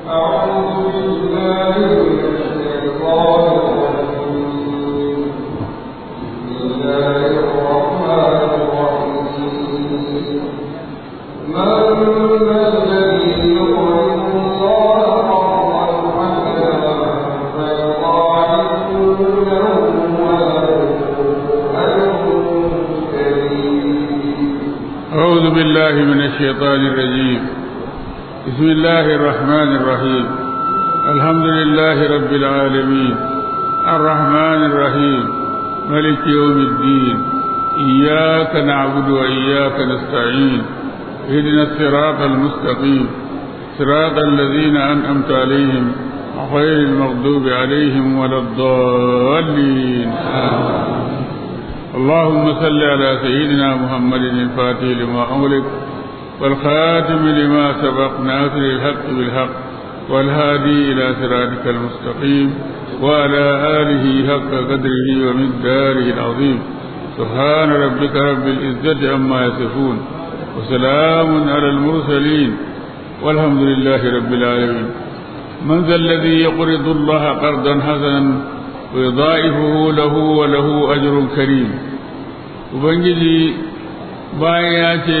أعوذ بالله من الشيطان الرجيم بسم الله الرحمن الرحيم الحمد لله رب العالمين الرحمن الرحيم ملك يوم الدين إياك نعبد وإياك نستعين اهدنا الصراط المستقيم صراط الذين أنعمت عليهم غير المغضوب عليهم ولا الضالين آمين اللهم صل على سيدنا محمد الفاتح لما أملك والخاتم لما سبق ناصر الحق بالحق والهادي إلى صراطك المستقيم وعلى آله حق قدره ومقداره العظيم سبحان ربك رب العزة عما يصفون وسلام على المرسلين والحمد لله رب العالمين من ذا الذي يقرض الله قرضا حسنا ويضاعفه له وله أجر كريم ubangiji bayan ya ce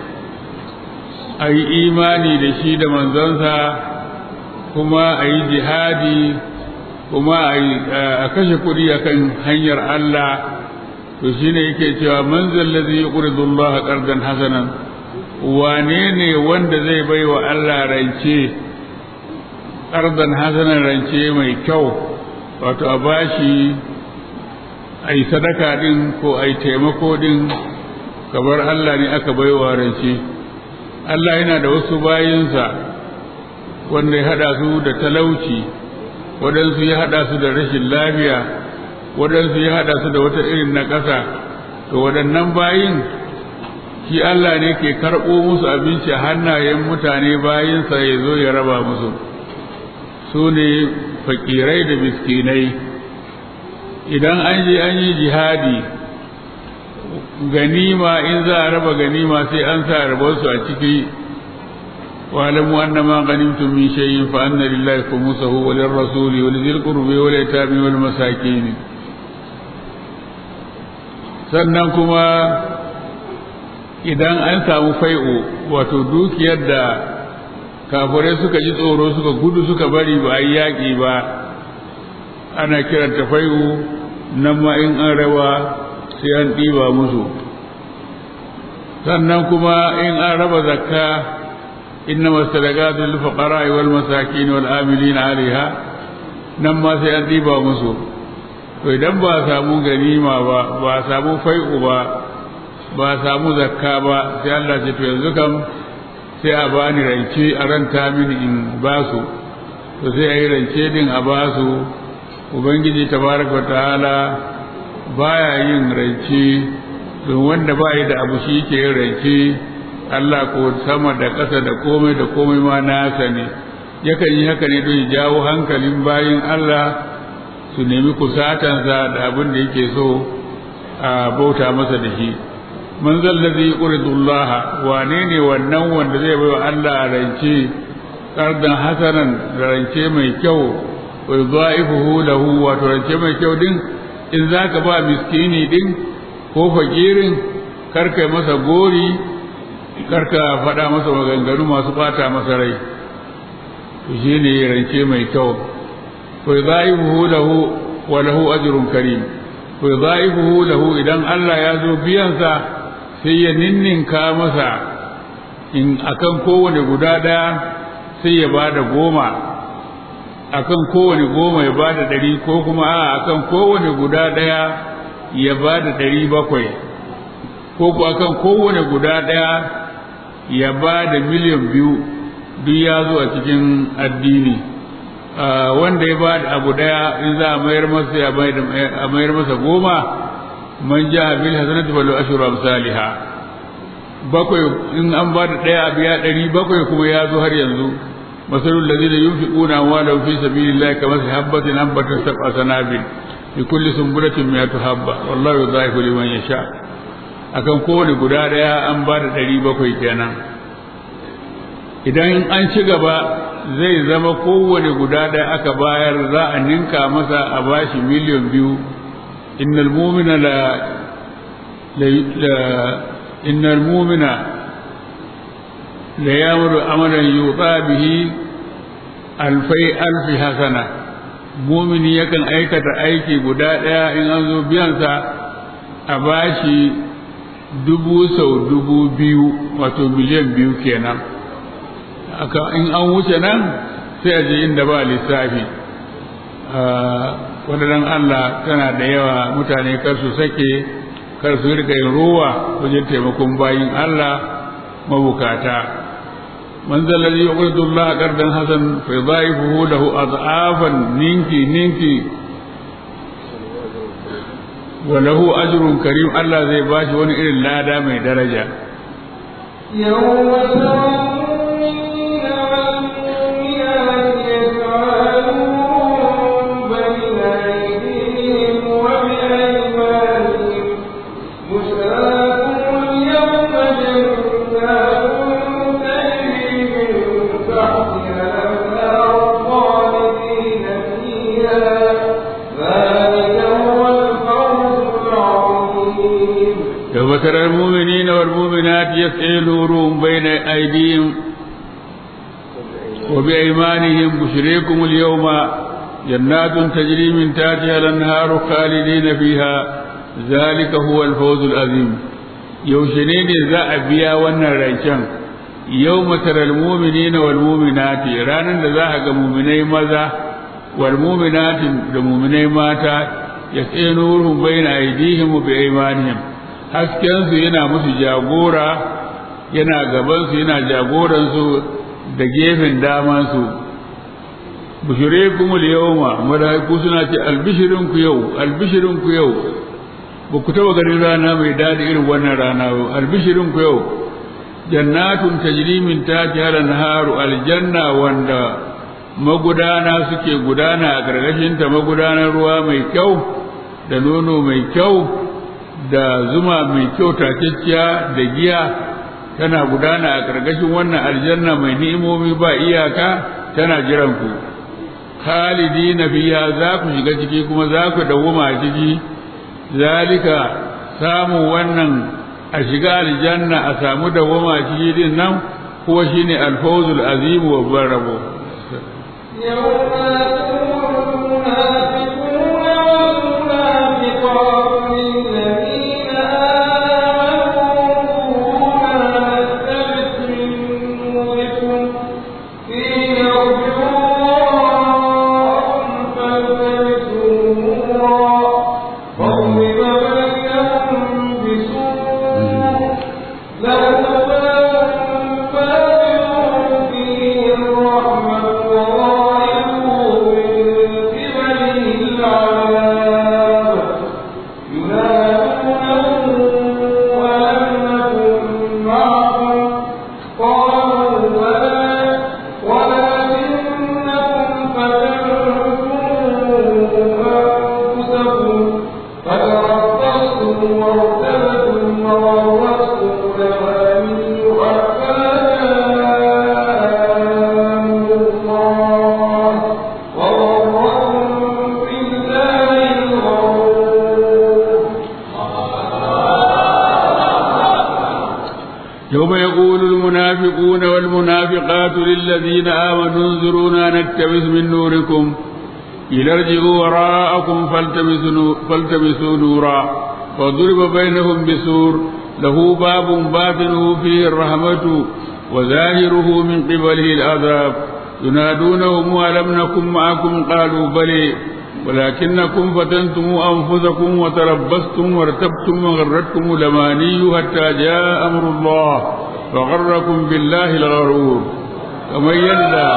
a yi imani da shi da manzansa kuma a yi jihadi kuma a kashe kuɗi akan hanyar Allah to shi ne yake cewa manzan lazi ya ƙuridullah ƙardan hasanan wane ne wanda zai bai wa Allah rance ƙardan hasanan rance mai kyau wato a bashi a yi sadaka ɗin ko a yi taimako ɗin kamar Allah ne aka bai wa rance Allah yana da wasu bayinsa wanda ya haɗa su da talauci waɗansu ya haɗa su da rashin lafiya waɗansu ya haɗa su da wata irin na ƙasa to waɗannan bayin shi Allah ne ke karɓo musu abinci a hannayen mutane bayinsa ya zo ya raba musu su ne fakirai da miskinai idan an je an yi jihadi ganima in za a raba ganima sai an sa rabarsu a ciki wa'lamu anna ma ghanimtum min shay'in fa anna lillahi khumsahu wa lirrasuli wa lidhil qurbi wal yatami wal masakin sannan kuma idan an samu fai'u wato dukiyar da kafirai suka ji tsoro suka gudu suka bari ba a yi yaƙi ba ana kiranta fai'u nan ma in an rawa sai an ɗiba musu sannan kuma in an raba zakka inna masadaqatu lil fuqara wal masakin wal amilin alaiha nan ma sai an ɗiba musu to idan ba samu ganima ba ba samu fai'u ba ba samu zakka ba sai Allah ce to yanzu kam sai a bani rance a ranta mini in basu to sai a yi rance din a basu ubangiji tabaraka ta'ala baya yin rance don wanda ba yi da abu shi ke yin rance Allah ko sama da ƙasa da komai da komai ma nasa ne yakan yi haka ne don ya jawo hankalin bayin Allah su nemi kusatansa da abin da yake so a bauta masa da shi man zallazi yuridullaha wane ne wannan wanda zai bai wa Allah rance kardan hasanan rance mai kyau wa yudha'ifuhu lahu wato rance mai kyau din in zaka ba miskini din ko fakirin karkai masa gori karka faɗa masa maganganu masu bata masa rai to shine rance mai kyau wa yudha'ifuhu lahu wa lahu ajrun karim wa yudha'ifuhu lahu idan Allah ya zo biyansa sai ya ninninka masa in akan kowane guda ɗaya sai ya bada goma akan kowane goma ya bada ɗari ko kuma a akan kowane guda ɗaya ya bada ɗari bakwai ko ku akan kowane guda ɗaya ya bada miliyan biyu duk ya zo a cikin addini wanda ya bada abu ɗaya in za a mayar masa ya a mayar masa goma man ja bil hasanati falu ashru amsalha bakwai in an bada ɗaya a biya ɗari bakwai kuma ya zo har yanzu مثل الذين ينفقون أموالهم في سبيل الله كمثل حبة أنبتت سبع سنابل في كل سنبلة مئة حبة والله يضاعف لمن يشاء akan kowane guda ɗaya an ba da ɗari bakwai kenan idan an ci gaba zai zama kowane guda ɗaya aka bayar za a ninka masa a bashi miliyan biyu innal mumina la innal mumina la yamuru amalan yuqa bihi alfai alfi hasana mumini yakan aikata aiki guda ɗaya in an zo biyansa a bashi dubu sau dubu biyu wato miliyan biyu kenan aka in an wuce nan sai a je inda ba lissafi wadannan Allah tana da yawa mutane kar su sake kar su rika yin ruwa wajen taimakon bayin Allah mabukata man zalladhi yuqridu Allah qardan hasan fa yudha'ifuhu lahu ad'afan ninki ninki wa lahu ajrun karim Allah zai bashi wani irin lada mai daraja يوم وترى المؤمنين والمؤمنات يسعى نورهم بين أيديهم وبأيمانهم بشريكم اليوم جنات تجري من تحتها الأنهار خالدين فيها ذلك هو الفوز العظيم يوشنين ذا أبيا ونريشان يوم ترى المؤمنين والمؤمنات رانا ذا مؤمني ماذا والمؤمنات المؤمني ماتا يسعى نورهم بين أيديهم وبأيمانهم haskensu yana musu jagora yana gabansu yana jagoransu da gefen damansu bushure kuma yawma malaiku suna ce albishirinku yau albishirinku yau ba ku taba ganin rana mai daɗi irin wannan rana ba albishirinku yau jannatun tajri min tahtiha al-anharu aljanna wanda magudana suke gudana a gargashinta magudanar ruwa mai kyau da nono mai kyau da zuma mai kyau takekkiya da giya tana gudana a ƙarƙashin wannan aljanna mai ni'imomi ba iyaka tana jiran ku khalidina fiha za ku shiga ciki kuma za ku dawwama a ciki zalika samu wannan a shiga aljanna a samu dawwama a ciki din nan kuwa shine alfawzul azim wa barabo يوم يقول المنافقون والمنافقات للذين آمنوا انظرونا نكتبس من نوركم إلى ارجعوا وراءكم فالتمسوا, فالتمسوا نورا وضرب بينهم بسور له باب باطنه فيه الرحمة وظاهره من قبله العذاب ينادونهم ألم نكن معكم قالوا بلي ولكنكم فتنتم أنفسكم وتربصتم وارتبتم وغرتكم الأماني حتى جاء أمر الله وغركم بالله الغرور كما يدى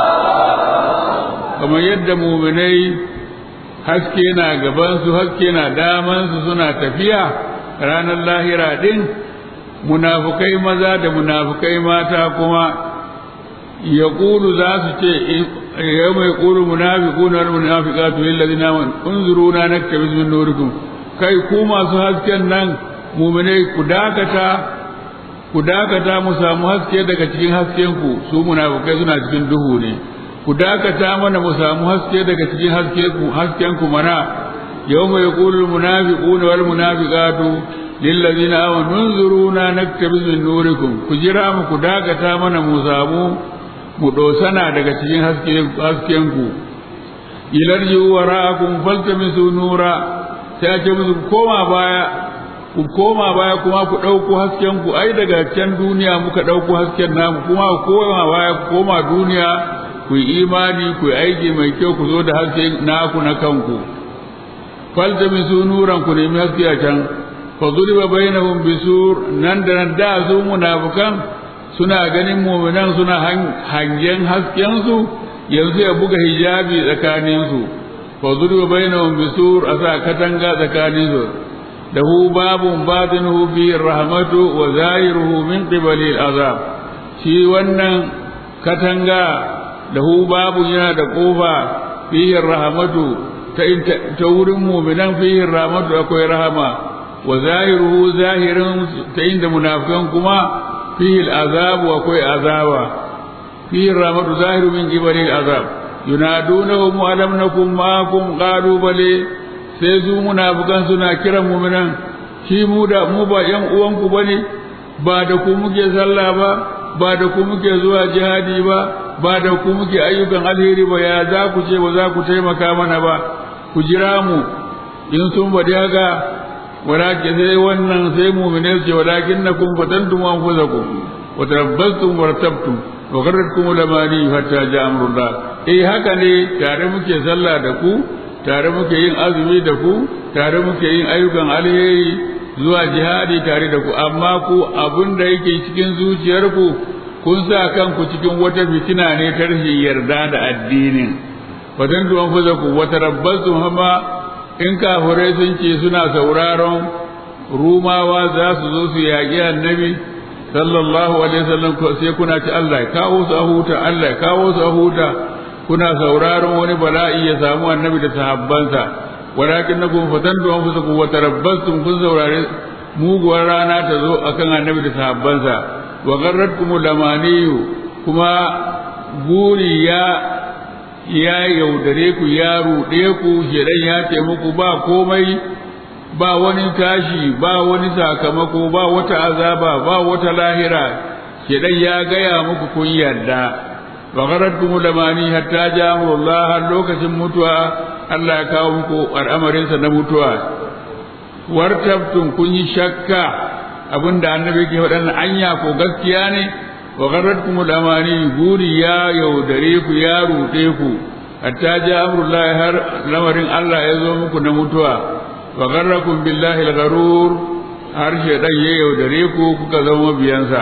كما يدى مؤمني haske na gabansu haske na damansu suna tafiya ranar lahira din munafukai maza da munafukai mata kuma ya za su ce يوم يقول المنافقون والمنافقات للذين آمنوا انظرونا نكتبس من نوركم kai ku masu hasken nan muminai ku dakata ku dakata mu samu haske daga cikin haskenku su munafukai suna cikin duhu ne ku dakata mana mu samu haske daga cikin haskenku haskenku mana yawma yaqulu almunafiquna wal munafiqatu lil ladina amanu unzuruna naktabiz min nurikum ku jira mu ku dakata mana mu samu mu dosana daga cikin haskenku ilarji wara'akum faltamisu nura sai ce musu koma baya ku koma baya kuma ku ɗauko hasken ku ai daga can duniya muka ɗauko hasken namu kuma ku koma baya ku koma duniya ku yi imani ku yi aiki mai kyau ku zo da haske naku na kanku faltamisu nuran ku nemi haske a can fa zuriba bainahum bisur nan da nan da su munafikan suna ganin mu'minan suna hangen hasken su yanzu ya buga hijabi tsakanin su fa zuriba bainahum bisur asa katanga tsakanin su له باب باطنه فيه الرحمة وظاهره من قبل العذاب shi wannan katanga lahu babu yana da kofa fihi rahmatu ta wurin mu'minan fihi rahmatu akwai rahama wa zahiruhu zahirin ta inda munafikan kuma fihi al'azab akwai azaba fihi rahmatu zahiru min qibali al'azab yunadunahum alam nakum ma'akum qalu bale sai su munafukan suna kiran muminan shi mu da mu ba yan uwanku bane ba da ku muke sallah ba ba da ku muke zuwa jihadi ba ba da ku muke ayyukan alheri ba ya za ku ce ba za ku taimaka mana ba ku jira mu in sun bade haka walakin sai wannan sai mu'mine ce walakin nakum fatantum anfusakum wa tarabbastum wartabtum wa gharratkum lamani hatta ja'a amrullah eh haka ne tare muke sallah da ku tare muke yin azumi da ku tare muke yin ayyukan alheri zuwa jihadi tare da ku amma ku abin da yake cikin zuciyarku kun sa kanku cikin wata fitina ne ta rashin yarda da addinin fatan tuwan fuza ku wata rabbasu hama in kafirai sun ce suna sauraron rumawa za su zo su yaƙi annabi sallallahu alaihi wasallam sai kuna ci Allah ya kawo su a huta Allah ya kawo su a huta kuna sauraron wani bala'i ya samu annabi da sahabbansa walakin na kun fatan da wasu ku wata rabbastum kun saurare muguwar rana ta zo akan annabi da sahabbansa wa garratkum lamaniyu kuma buri ya ya yaudare ku ya ruɗe ku shedan ya ce muku ba komai ba wani tashi ba wani sakamako ba wata azaba ba wata lahira shedan ya gaya muku kun yarda وغرتكم الأماني حتى جاء أمر الله har lokacin mutuwa Allah ya kawo muku al'amarinsa na mutuwa wartabtum kun yi shakka abinda annabi ke faɗan anya ko gaskiya ne wa gharratkum al-amani guri ya yaudare ku ya ruɗe ku hatta ja amrullahi har lamarin Allah ya zo muku na mutuwa wa gharrakum billahi al-gharur har shedan ya yaudare ku kuka zama biyansa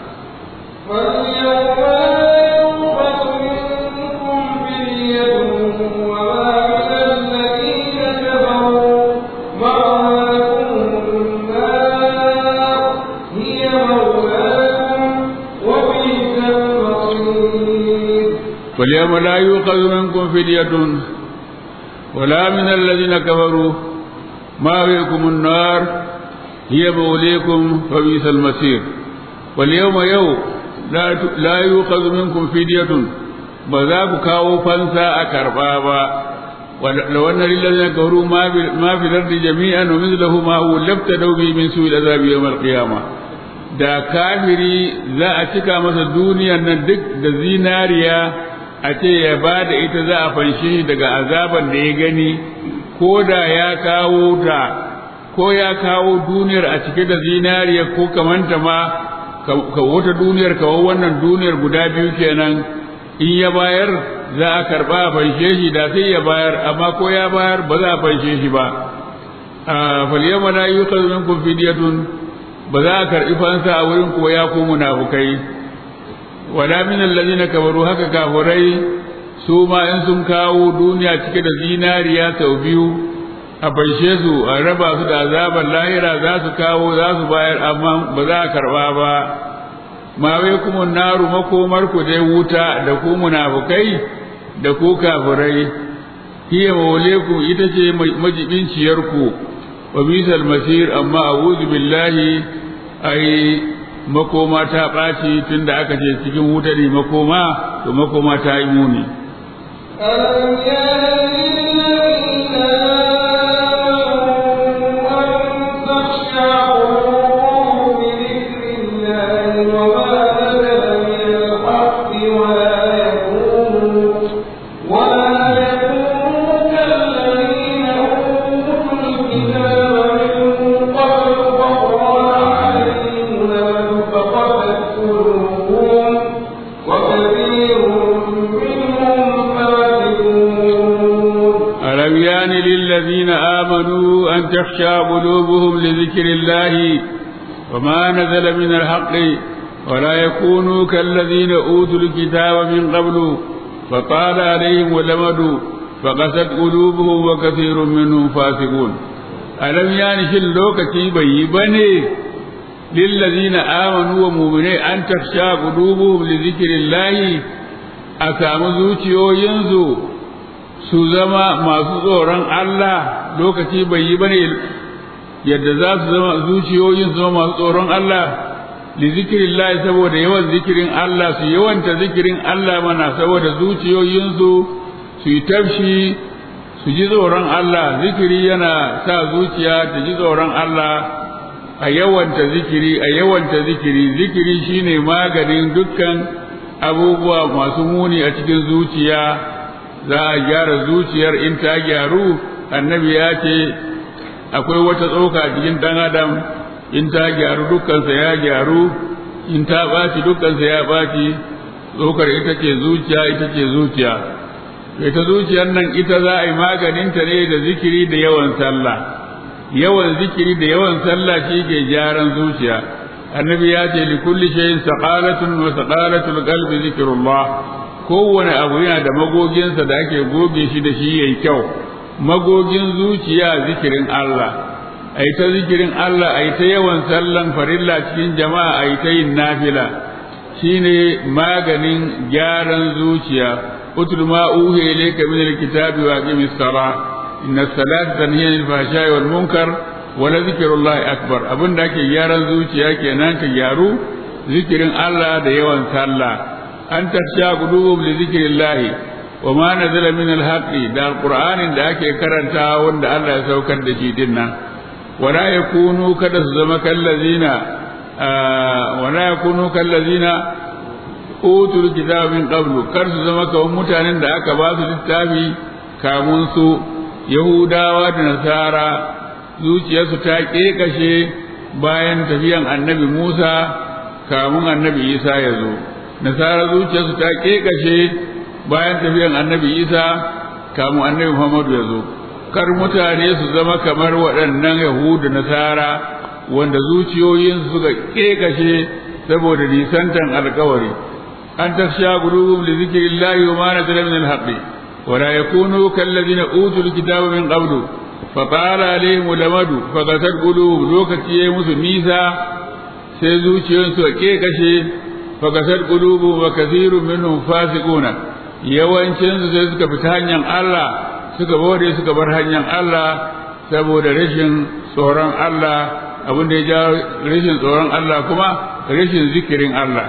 واليوم لا يؤخذ منكم فدية ولا من الذين كفروا ماويكم النار هي موليكم فبئس المصير واليوم يوم لا لا يؤخذ منكم فدية بذاك كاو فانسا أكربابا ولو أن للذين كفروا ما في, ما في الأرض جميعا ومثله ما هو لابتدوا به من سوء العذاب يوم القيامة da kafiri za a cika masa duniyar nan duk da zinariya a ce ya ba da ita za a fanshe daga azaban da ya gani ko da ya kawo ta ko ya kawo duniyar a cike da zinariya ko kamanta ma ka wata duniyar kawo wannan duniyar guda biyu kenan in ya bayar za a karba a fanshe shi da sai ya bayar amma ko ya bayar ba za a fanshe shi ba falyama la yuqadu minkum fidyatun ba za a karbi fansa a wurin ko ya ku munafukai wala min allazina kabaru haka kafurai su ma in sun kawo duniya cike da zinariya sau biyu a fanshe su a raba su da azabar lahira za su kawo za su bayar amma ba za a karba ba ma wai kuma naru makomar ku dai wuta da ku munafukai da ku kafirai hiya maulekum ita ce majibinciyar ku wa bisal masir amma a'udhu billahi ai makoma ta ɓaci tun da aka ce cikin wuta ne makoma to makoma ta yi muni ألم يأن للذين آمنوا أن تخشع قلوبهم لذكر الله وما نزل من الحق ولا يكونوا ولا يكونوا كالذين أوتوا الكتاب من قبل فطال عليهم الأمد فقست قلوبهم وكثير منهم فاسقون ألم يان للذين آمنوا أن تخشى قلوبهم لذكر الله وما نزل من الحق ولا يكونوا كالذين أوتوا الكتاب من قبل فطال عليهم الأمد فقست قلوبهم وكثير منهم فاسقون ألم يان في اللوكة بيبني للذين آمنوا ومؤمنين أن تخشى قلوبهم لذكر الله أسامو ينزو su zama masu tsoron Allah lokaci bai yi bane yadda za su zama zuciyoyin su zama masu tsoron Allah li zikirillah saboda yawan zikirin Allah su yawanta zikirin Allah mana saboda zuciyoyinsu su yi tafshi su ji tsoron Allah zikiri yana sa zuciya ta ji tsoron Allah a yawanta zikiri a yawanta zikiri zikiri shine maganin dukkan abubuwa masu muni a cikin zuciya za a gyara zuciyar in ta gyaru annabi ya ce akwai wata tsoka a cikin ɗan adam in ta gyaru dukkansa ya gyaru in ta ɓaci dukkansa ya ɓaci tsokar ita ce zuciya ita ce zuciya ita zuciyar nan ita za a yi maganinta ne da zikiri da yawan sallah yawan zikiri da yawan sallah shi ke gyaran zuciya annabi ya ce li kulli shay'in saqalatun wa saqalatul qalbi zikrullah kowane abu yana da magoginsa da ake goge shi da shi yayi kyau magogin zuciya zikirin Allah ai ta zikirin Allah ai ta yawan sallan farilla cikin jama'a ai ta yin nafila shine maganin gyaran zuciya utul ma uhi ilayka min alkitabi wa aqimis salah inna salata tanhi anil fahsha'i wal munkar wa la zikrullahi akbar abinda ake gyaran zuciya kenan ka gyaru zikirin Allah da yawan sallah an tasha qulubum li zikrillah wa ma nazala min alhaqi da alqur'anin da ake karanta wanda Allah ya saukar da shi dinnan wala yakunu kada su zama kallazina wala yakunu kallazina utul kitaba min qablu kar su zama kamar mutanen da aka ba su littafi kamun su yahudawa da nasara zuciyarsu ta kekashe bayan tafiyan annabi Musa kamun annabi Isa ya zo nasara zuciyarsu ta kekashe bayan tafiyan annabi Isa kamun annabi Muhammadu ya zo kar mutane su zama kamar waɗannan yahudu nasara wanda zuciyoyinsu suka kekashe saboda nisantan alkawari an tafsha qulubum li zikrillahi wa ma nazala min al-haqqi wa la yakunu kallazina utul kitaba min qablu fa qala alaihim lamadu fa qatat qulubum lokaci yayi musu nisa sai zuciyoyinsu suka kekashe fa qatat qulubum wa kathirun minhum fasiquna yawancin su sai suka fita hanyar Allah suka bode suka bar hanyar Allah saboda rashin tsoron Allah abin da ya ja rashin tsoron Allah kuma rashin zikirin Allah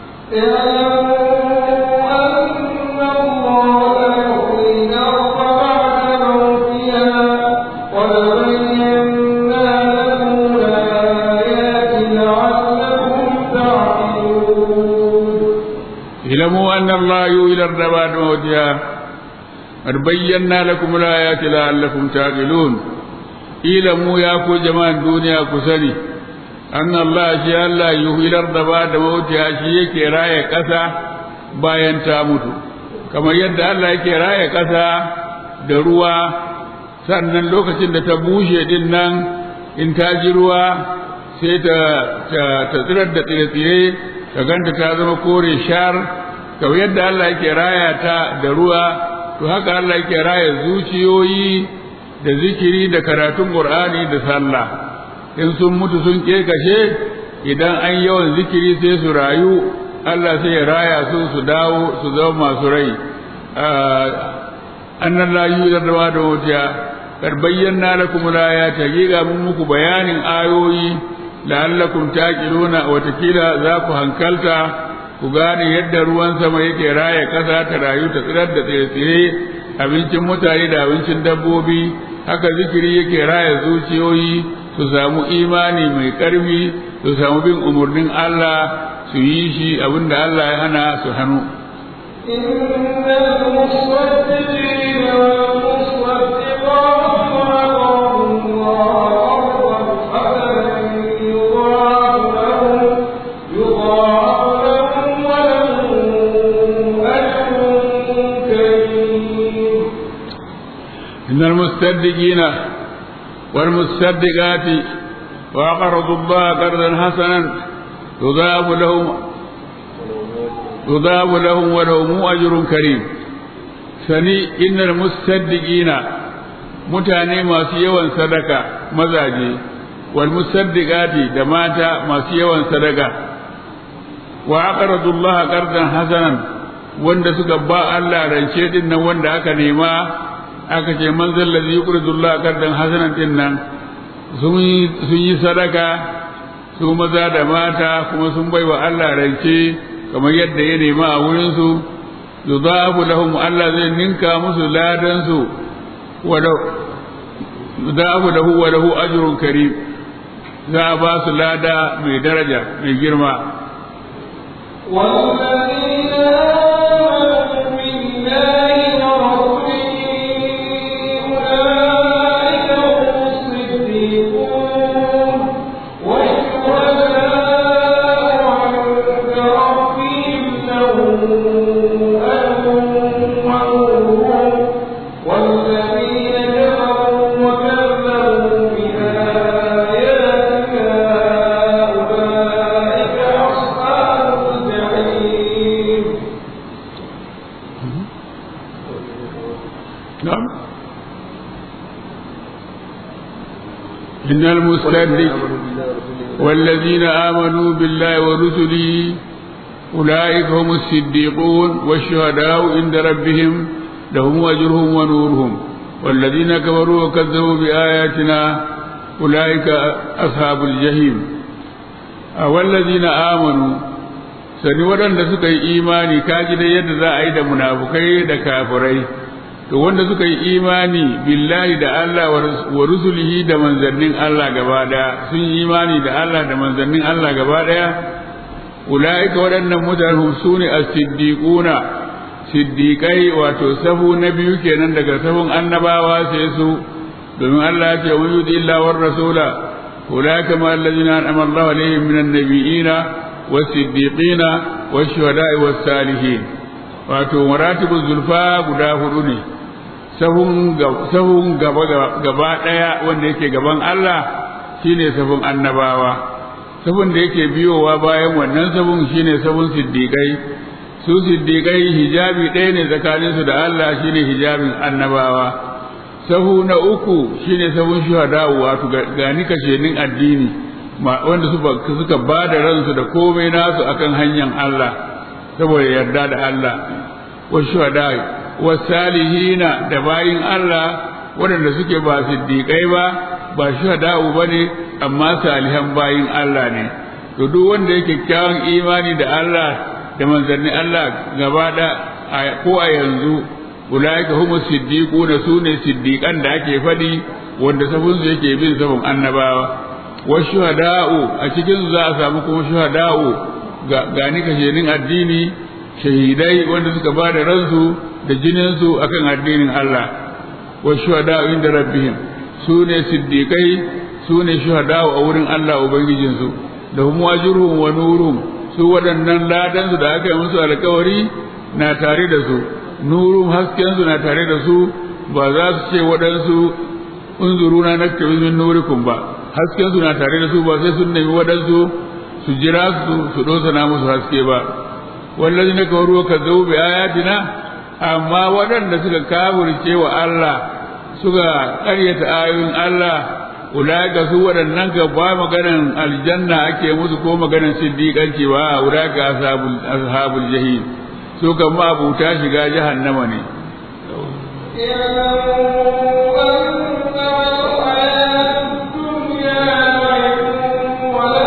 اعلموا أن الله يولى الربا بعد موتها قد بينا لكم الآيات لعلكم تعقلون اعلموا يا كو جماعة الدنيا كسني أن الله شاء الله يحيي الأرض بعد موتها شيء يكي راية كسا bayan ta mutu kamar yadda Allah yake raya ƙasa da ruwa sannan lokacin da ta bushe din nan in ta ji ruwa sai ta ta tsirar da tsire-tsire ka ganta ta zama kore shar kamar yadda Allah yake raya ta da ruwa to haka Allah yake raya zuciyoyi da zikiri da karatun Qur'ani da sallah in sun mutu sun kekashe idan an yawan zikiri sai su rayu Allah sai ya raya su su dawo su zama masu rai annan la yudarwa da wuta kar bayyana lakum la ya tagiga mun muku bayanin ayoyi la'allakum taqiluna watakila za ku hankalta ku gane yadda ruwan sama yake raya ƙasa ta rayu ta tsirar da tsire-tsire abincin mutane da abincin dabbobi haka zikiri yake raya zuciyoyi su samu imani mai ƙarfi su samu bin umarnin Allah su yi shi abinda Allah ya hana su hannu إن المصدقين والمصدقات وأقرضوا الله قرضا حسنا يضاعف لهم يضاعف لهم ولهم أجر كريم إن المصدقين والمصدقات وأقرضوا الله قرضا حسنا يضاعف لهم يضاعف لهم ولهم أجر كريم sani innal musaddiqina mutane masu yawan sadaka mazaje wal musaddiqati da mata masu yawan sadaka wa aqradu Allah qardan hasanan wanda suka ba Allah rance din nan wanda aka nema aka ce man zallazi yuqridu Allah qardan hasanan din nan sun yi sadaka su maza da mata kuma sun baiwa Allah rance kamar yadda ya nema a wurin su yudafu lahum Allah zai ninka musu ladan su wa yudafu lahu wa lahu ajrun karim za a ba su lada mai daraja mai girma والذين آمنوا بالله ورسله أولئك هم الصديقون والشهداء عند ربهم لهم أجر ونورهم والذين كفروا وكذبوا بآياتنا أولئك أصحاب الجحيم نعم إن المصدق والذين آمنوا بالله ورسله أولئك هم الصديقون والشهداء عند ربهم لهم أجرهم ونورهم والذين كفروا وكذبوا بآياتنا أولئك أصحاب الجحيم والذين آمنوا sani waɗanda suka yi imani kaji da yadda za a yi da munafukai da kafirai to wanda suka yi imani billahi da Allah wa rusulihi da manzannin Allah gaba daya sun yi imani da Allah da manzannin Allah gaba daya ulaika waɗannan mutane su ne as-siddiquna siddiqai wato sahu na biyu kenan daga sahun annabawa sai su domin Allah ya ce wa yudi illa war rasula ulaika ma allazina an'ama Allahu alaihim minan nabiyina was-siddiqina wash-shuhada'i was-salihin wato maratibul zulfa guda hudu ne sahun gaba gaba daya wanda yake gaban Allah shine sahun annabawa sahun da yake biyowa bayan wannan sahun shine sahun siddiqai su siddiqai hijabi ɗaya ne tsakaninsu da Allah shine hijabin annabawa sahu na uku shine sahun shuhada wato gani kashenin addini wanda suka ba da ransu da komai nasu akan hanyar Allah saboda yarda da Allah wa shuhada wa salihina da bayin Allah waɗanda suke ba siddiƙai ba ba shuhada'u ba ne amma salihan bayin Allah ne to duk wanda yake kyawun imani da Allah da manzannin Allah gaba da ko a yanzu ulaika humu siddiquna sune siddiqan da ake faɗi wanda sabon su yake bin sabon annabawa wa shuhada'u a cikin za a samu kuma shuhada'u gani kashenin addini shahidai wanda suka ba da ransu da jininsu akan addinin Allah wa shuhada'u inda rabbihim su ne siddiqai su ne shuhada'u a wurin Allah ubangijinsu da hum wajruhum wa nuruhum su waɗannan ladansu da aka yi musu alkawari na tare da su nurum haskensu na tare da su ba za su ce waɗansu unzuruna naktabi min nurikum ba haskensu na tare da su ba sai sun nemi waɗansu su jira su su dosana musu haske ba wallazi na kawo ka zo bi ayatina amma waɗanda suka kafirce wa Allah suka ƙaryata ayoyin Allah ulaka su waɗannan ka ba maganan aljanna ake musu ko maganan siddiƙanci ba ulaka ashabul ashabul jahim su kan ma abuta shiga jahannama ne اعلموا أنما الحياة الدنيا لعب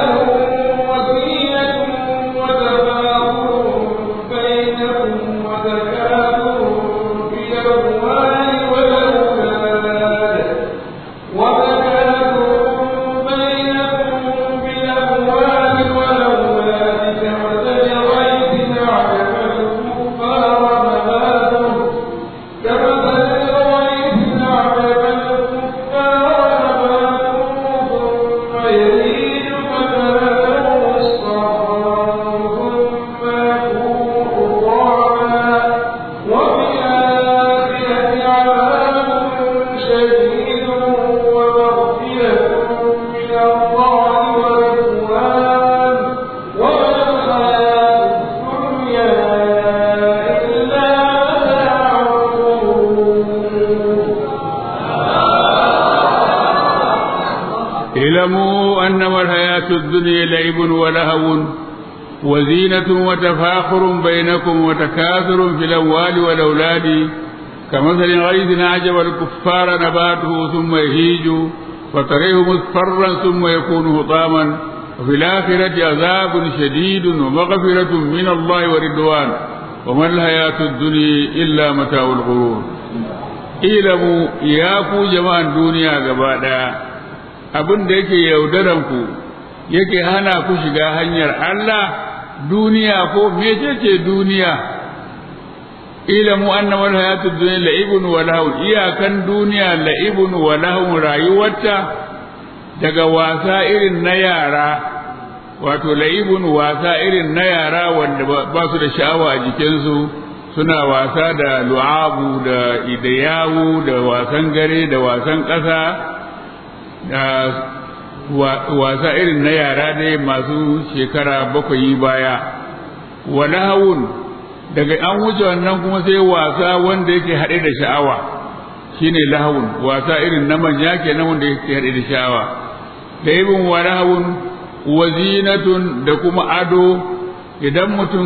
اعلموا أنما الحياة الدنيا لعب ولهو وزينة وتفاخر بينكم وتكاثر في الأموال والأولاد كمثل غيث أعجب الكفار نباته ثم يهيج فتريه مصفرا ثم يكون هطاما وفي الآخرة عذاب شديد ومغفرة من الله ورضوان وما الحياة الدنيا إلا متاع الغرور ilamu ya ku jama'an duniya gaba ɗaya abin da yake yaudaranku yake hana ku shiga hanyar Allah duniya ko mecece duniya ilamu annama alhayatu dunya la'ibun wa lahu iyakan duniya la'ibun wa lahu rayuwarta daga wasa irin na yara wato la'ibun wasa irin na yara wanda ba su da sha'awa a jikinsu suna wasa da lu'abu da idayawu da wasan gare da wasan ƙasa da wasa irin na yara dai masu shekara bakwai baya wa lahawun daga an wuce wannan kuma sai wasa wanda yake haɗe da sha'awa shine lahawun wasa irin na manya kenan wanda yake haɗe da sha'awa da ibn wa lahawun wa zinatun da kuma ado idan mutum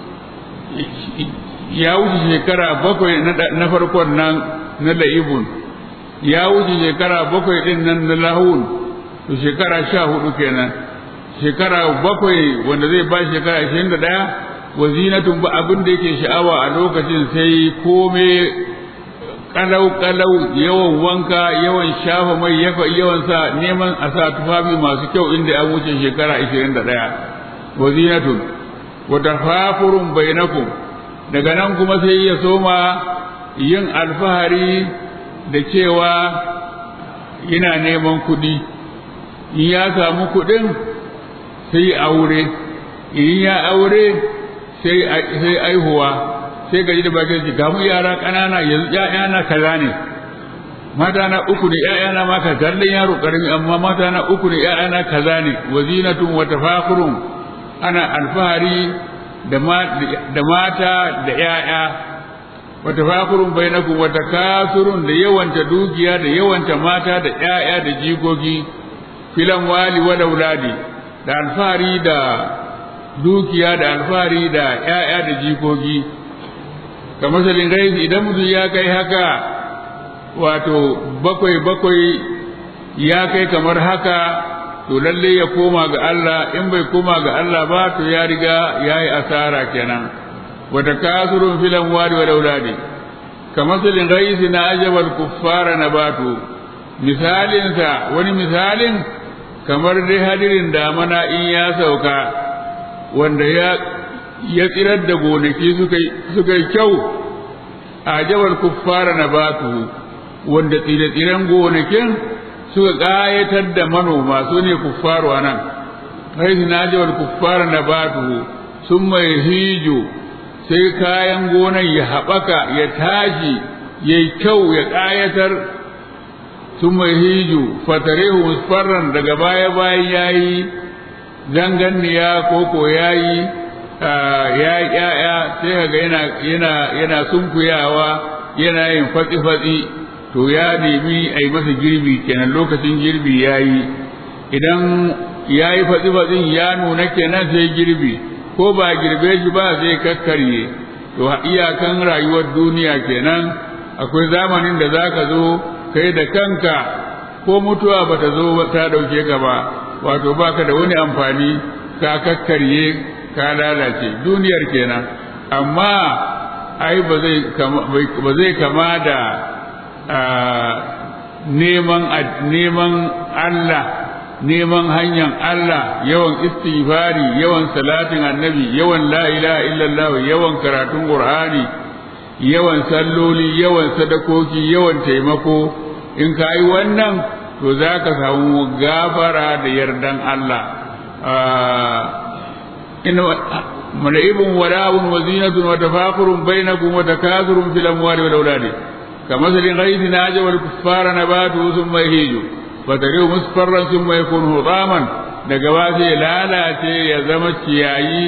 ya wuce shekara bakwai na farkon nan na la'ibun ya wuce shekara bakwai din nan na lahun to shekara sha hudu kenan shekara bakwai wanda zai ba shekara ashirin da ɗaya wa zinatun ba abin da yake sha'awa a lokacin sai kome kalau kalau yawan wanka yawan shafa mai yawan sa neman a sa tufafi masu kyau inda an wuce shekara ashirin da ɗaya wa zinatun wa tafafurun bainakum daga nan kuma sai ya soma yin alfahari da cewa yana neman kuɗi in ya samu kuɗin sai aure in ya aure sai aihuwa sai gaji da bakin ji gamu yara ƙanana yanzu ‘ya'yana kaza ne mata na uku ne ‘ya'yana ma ka kallon yaro ƙarami amma mata na uku ne ‘ya'yana kaza ne wazinatun wa tafakurun ana alfahari da mata da ‘ya'ya, wata fakurun bai na wata kasurun da yawanta dukiya da yawanta mata da ‘ya'ya da jikoki, filan wali wa dauladi, da alfahari da dukiya da alfahari da ‘ya'ya da jikoki. Ka masalin gaisi idan mutum ya kai haka, wato bakwai bakwai ya kai kamar haka to lalle ya koma ga Allah in bai koma ga Allah ba to ya riga ya yi asara kenan wata kasurun filan wari wa dauladi kamasalin gaisi na ajabal kuffara na batu misalinsa wani misalin kamar dai hadirin damana in ya sauka wanda ya ya tsirar da gonaki suka yi kyau ajabal kuffara na batu wanda tsire-tsiren gonakin suka ƙayatar da manoma su ne kuffaru a nan haihu na jawar kuffar na batu sun mai hijo sai kayan gonan ya haɓaka ya tashi ya yi kyau ya ƙayatar sun mai hijo fatarehu musfarran daga baya bayan ya yi zanganniya koko ya yi ya ya'ya sai kaga yana yana yana sunkuyawa yana yin fatsi-fatsi to ya nemi a yi masa girbi kenan lokacin girbi ya yi idan ya yi fatsi-fatsin ya nuna kenan sai girbi ko ba girbe shi ba zai kakkarye to iyakan rayuwar duniya kenan akwai zamanin da za ka zo kai da kanka ko mutuwa ba ta zo ta ɗauke ka ba wato ba ka da wani amfani ka kakkarye ka lalace duniyar kenan amma ai ba zai kama da neman neman Allah neman hanyar Allah yawan istighfari yawan salatin annabi yawan la ilaha illallah yawan karatun qur'ani yawan salloli yawan sadakoki yawan taimako in ka yi wannan to za ka samu gafara da yardan Allah ina mala'ibun wada'un wa zinatun wa tafakurun bainakum wa takathurun fil amwali wal auladi كمثل غيث أعجب الكفار نباته ثم يهيج فتريه مصفرا ثم يكون هطاما دقواتي لا لا يزمت ياي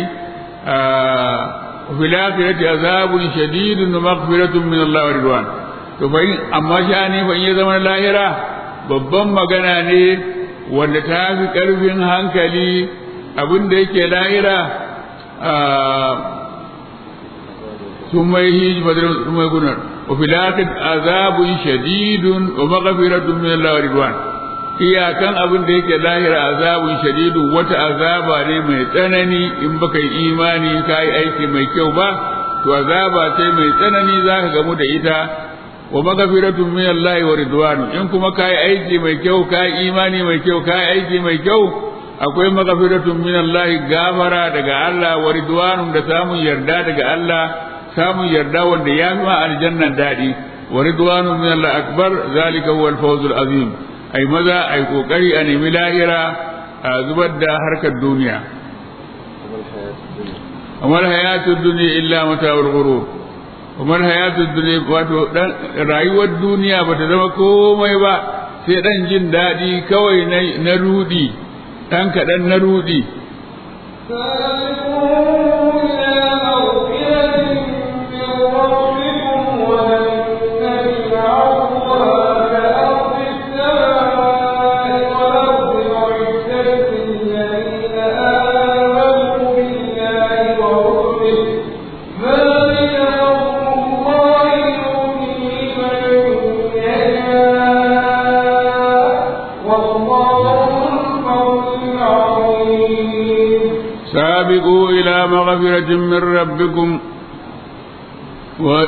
وفي الآخرة عذاب شديد ومغفرة من الله ورضوان to fa in amma sha'ani fa in ya zama lahira babban magana ne wanda ta fi ƙarfin hankali abin da yake lahira sun mai hiji fadirin sun mai gunar wa filatin azabun shadidun wa maghfiratun min Allah wa ridwan iyakan abin da yake lahira azabun shadidun wata azaba ne mai tsanani in baka yi imani ka yi aiki mai kyau ba to azaba ce mai tsanani zaka gamu da ita wa maghfiratun min Allah wa ridwan in kuma ka yi aiki mai kyau ka yi imani mai kyau ka yi aiki mai kyau akwai maghfiratun min Allah gafara daga Allah wa ridwanun da samun yarda daga Allah samun yarda wanda ya fi aljannan daɗi wa ridwanu min Allah akbar zalika huwa al-fawzul azim ai maza ai kokari a nemi lahira a zubar da harkar duniya amal hayatu dunya illa mata'ul ghurur amal hayatu dunya wato dan rayuwar duniya bata zama komai ba sai dan jin daɗi kawai na rudi dan kaɗan na rudi سابقوا إلى مغفرة من ربكم و...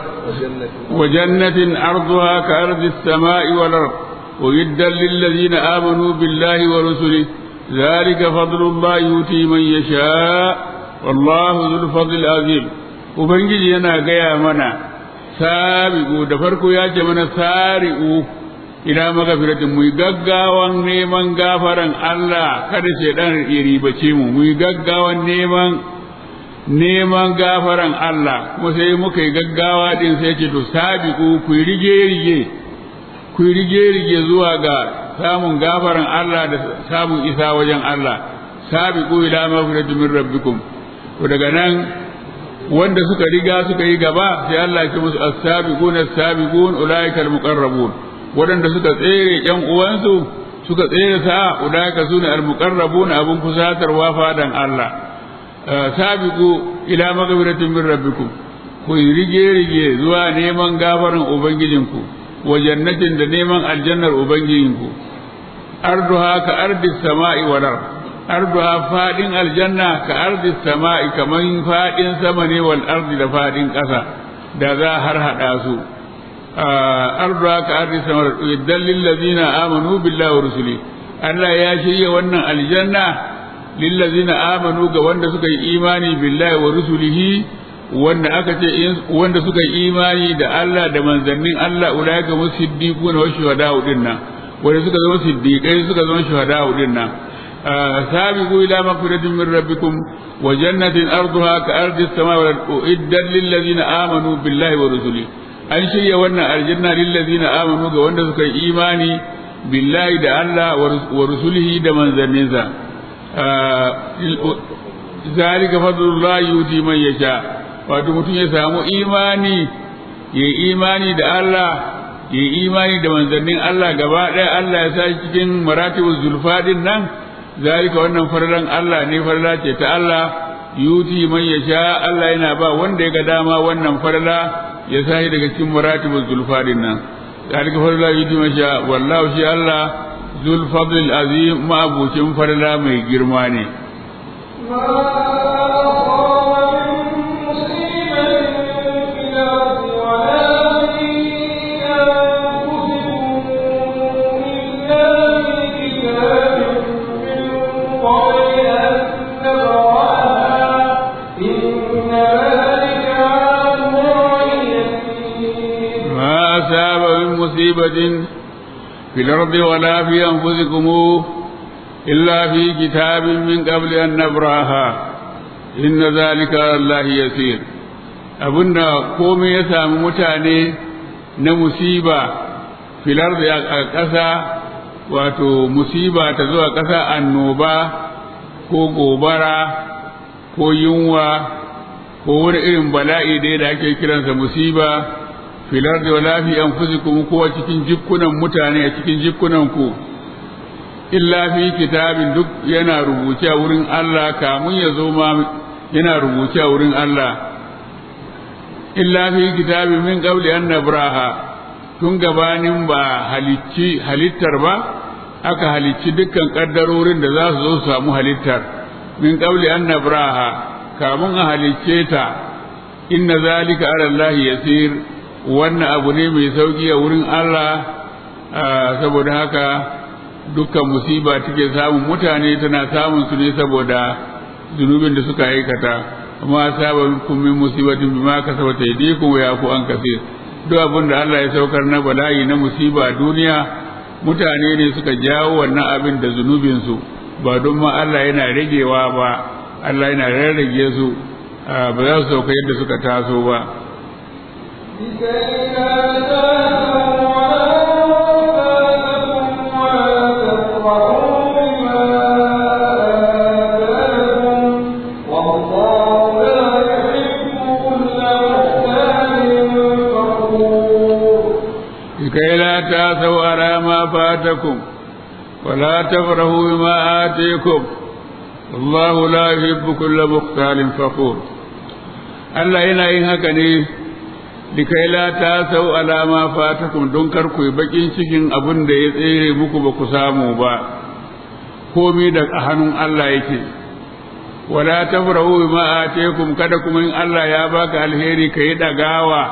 وجنة عرضها كأرض السماء والأرض ويدا للذين آمنوا بالله ورسله ذلك فضل الله يؤتي من يشاء والله ذو الفضل العظيم وبنجي أنا جاي منا سابقوا دفركوا يا جماعة سارقوا ila magafiratin mu yi gaggawan neman gafaran Allah kada shaidan ya ribace mu mu yi gaggawan neman neman gafaran Allah kuma sai muka yi gaggawa din sai ce to sabiqu ku yi rige rige ku yi rige rige zuwa ga samun gafaran Allah da samun isa wajen Allah sabiqu ila magfiratin min rabbikum to daga nan wanda suka riga suka yi gaba sai Allah ya ce musu as-sabiquna as-sabiqun ulaika al-muqarrabun waɗanda suka tsere ƴan uwansu suka tsere sa udaka sune almuqarrabuna abun kusatarwa fadan Allah sabiqu ila maghfiratin min rabbikum ku rige rige zuwa neman gafarin ubangijinku wa jannatin da neman aljannar ubangijinku arduha ka ardis sama'i wal ard arduha fadin aljanna ka ardis sama'i kaman fadin sama ne wal ardi da fadin ƙasa da za har hada su arduha ka ardis sama idan lil ladina amanu billahi wa rusuli Allah ya shirya wannan aljanna lil ladina amanu ga wanda suka yi imani billahi wa rusulihi wanda aka ce wanda suka yi imani da Allah da manzannin Allah ulaika musiddiquna wa shuhada'u dinnan wanda suka zama siddiqai suka zama shuhada'u dinnan sabiqu ila magfiratin min rabbikum wa jannatin arduha ka ardi as-samai wal ardi uiddat lil ladina amanu billahi wa rusulihi an shirya wannan aljanna lil ladina amanu ga wanda suka yi imani billahi da Allah wa rusulihi da manzanninsa zalika fadlullahi yuti man yasha wato mutum ya samu imani ya yi imani da Allah ya yi imani da manzannin Allah gaba ɗaya Allah ya sa cikin maratibul zulfadin nan zalika wannan farlan Allah ne farla ce ta Allah yuti man yasha Allah yana ba wanda ya ga dama wannan farla ya sa daga cikin maratibul zulfadin nan zalika farla yuti man sha wallahu shi Allah zul fadl azim ma abucin farla mai girma ne مصيبة في الأرض ولا في أنفسكم إلا في كتاب من قبل أن نبراها إن ذلك على الله يسير abinda komai ya sami mutane na musiba filar da a ƙasa wato musiba ta zuwa ƙasa annoba ko gobara ko yunwa ko wani irin bala'i dai da ake kiransa musiba filar da wala fi anfusikum ko a cikin jikunan mutane a cikin jikunan ku illa fi kitabin duk yana rubuce a wurin Allah kamun ya zo ma yana rubuce a wurin Allah illa fi kitabin min qabli an nabraha tun gabanin ba halicci halittar ba aka halicci dukkan kaddarorin da za su zo su samu halittar min qabli an nabraha kamun a halicce ta inna zalika ala Allah yasir wannan abu ne mai sauki a wurin Allah saboda haka dukkan musiba take samun mutane tana samun su ne saboda zunubin da suka aikata amma sabakum min musibatin bima kasabat aydikum wa yafu an kasir duk abin da Allah ya saukar na bala'i na musiba a duniya mutane ne suka jawo wannan abin da zunubin su ba don ma Allah yana ragewa ba Allah yana rarrage su ba za su sauka yadda suka taso ba لكي لا تأسوا على ما فاتكم ولا تفرحوا بما آتيكم والله لا يحب كل مختال فخور Allah yana yin haka ne likai la ta sau alama fatakum don kar ku yi bakin cikin abin da ya tsere muku ba ku samu ba komai da hannun Allah yake wala tafrahu bima ataykum kada kuma in Allah ya baka alheri kai dagawa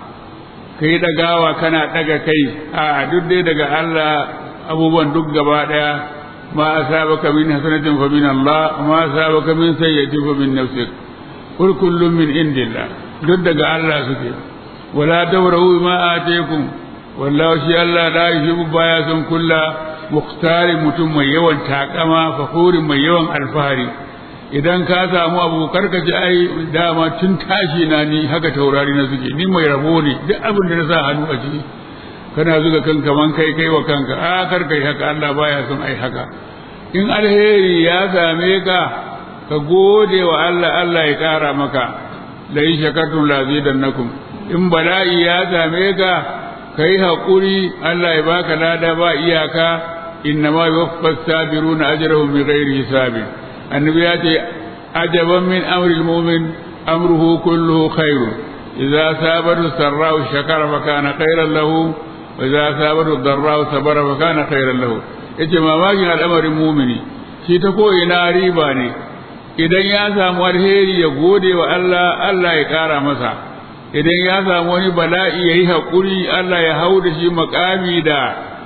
kai dagawa kana daga kai a duk dai daga Allah abubuwan duk gaba daya ma asabaka min hasanatin fa min Allah ma asabaka min sayyi'atin fa min nafsik kul kullum min indillah duk daga Allah suke wala tawrahu ma ataykum wallahu shi Allah la yuhibbu baya son kulla muhtari mutum mai yawan takama fakhuri mai yawan alfahari idan ka samu abu karka ji ai dama tun tashi na ni haka taurari na suke ni mai rabo ne duk abin da na sa hannu a ciki kana zuga kanka man kai kai wa kanka a karka haka Allah baya son ai haka in alheri ya same ka ka gode wa Allah Allah ya ƙara maka la in shakartum la zidannakum in bala'i ya same ka kai haƙuri Allah ya baka lada ba iyaka innama yuwaffas sabiruna ajrahum bighairi hisabin annabi ya ce ajaban min amril mu'min amruhu kulluhu khairun idza sabatu sarra'u shakara fa kana khairan lahu wa idza sabatu darra'u sabara fa kana khairan lahu yace mamakin al'amarin mu'mini shi ta ko ina riba ne idan ya samu alheri ya gode wa Allah Allah ya ƙara masa idan ya samu wani bala'i ya yi haƙuri Allah ya hau da shi makami da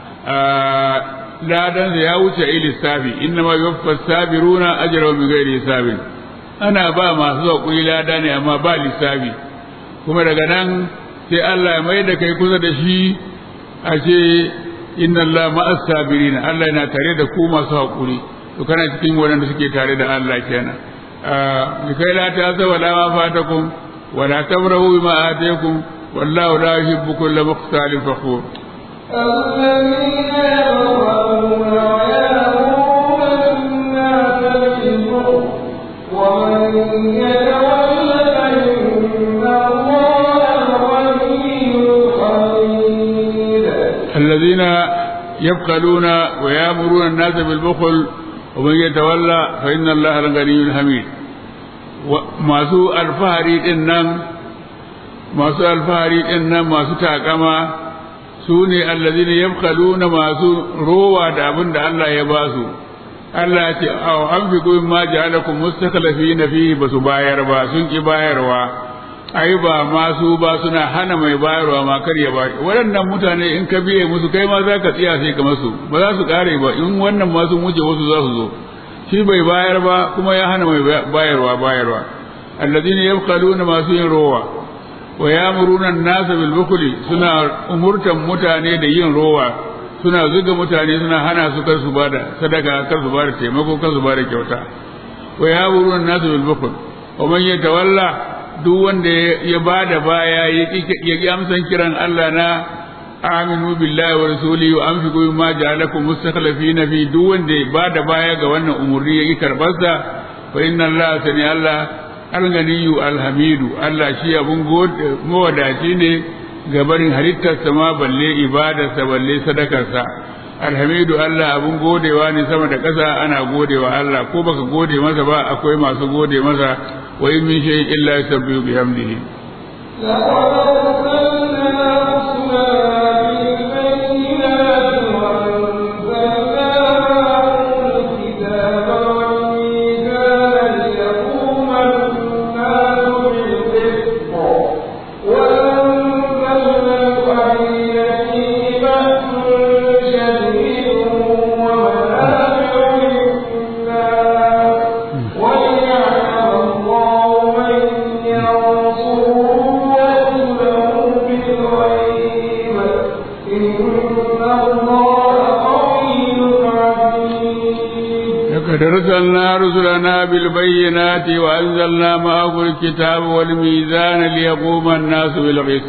ladan ya wuce a lissafi inna ma yuwaffa sabiruna ajrahum bi ghairi hisabin ana ba masu haƙuri lada ne amma ba lissafi kuma daga nan sai Allah ya mai da kai kusa da shi a ce inna Allah ma'as sabirin Allah yana tare da ku masu haƙuri to kana cikin waɗanda suke tare da Allah kenan likai la ta zawa la ma fatakum wa la tabrahu bima ataykum wallahu la yuhibbu kulla mukhtalin fakhur الذين يبخلون ويأمرون الناس بالبخل ومن يتول فإن الله غني حميد الذين يبخلون ويأمرون الناس بالبخل ومن يتولى فإن الله الغني الحميد masu alfahari din nan masu alfahari din nan masu takama su ne allazina yabkhaluna masu rowa da abin da Allah ya ba su Allah ya ce aw anfiqu mimma ja'alakum mustakhlifina fihi basu bayar ba sun ki bayarwa ai ba masu ba suna hana mai bayarwa ma kar ya bayar waɗannan mutane in ka biye musu kai ma za ka tsiya sai ka masu ba za su kare ba in wannan masu wuce wasu za su zo shi bai bayar ba kuma ya hana mai bayarwa bayarwa alladhina yabkhaluna masu yin rowa wa yamuruna an-nasa bil bukli suna umurtan mutane da yin rowa suna zuga mutane suna hana su kar su bada sadaka kar su bada taimako kar su bada kyauta wa yamuruna an-nasa bil bukli wa man yatawalla duk wanda ya ba da baya ya ƙi amsan kiran Allah na aminu billahi wa rasulihi wa anfiqu mimma ja'alakum mustakhlifina fi duk wanda ya ba da baya ga wannan umurni ya ƙi karbar sa fa inna Allah sani Allah alganiyu alhamidu Allah shi abun mawadaci ne ga barin halittarsa ma balle ibadarsa balle sadakarsa alhamidu Allah abun godewa ne sama da ƙasa ana godewa Allah ko baka gode masa ba akwai masu gode masa wa in min shay'in illa yusabbihu bihamdihi لقد أرسلنا رسلنا بالبينات وأنزلنا معه الكتاب والميزان ليقوم الناس بالقسط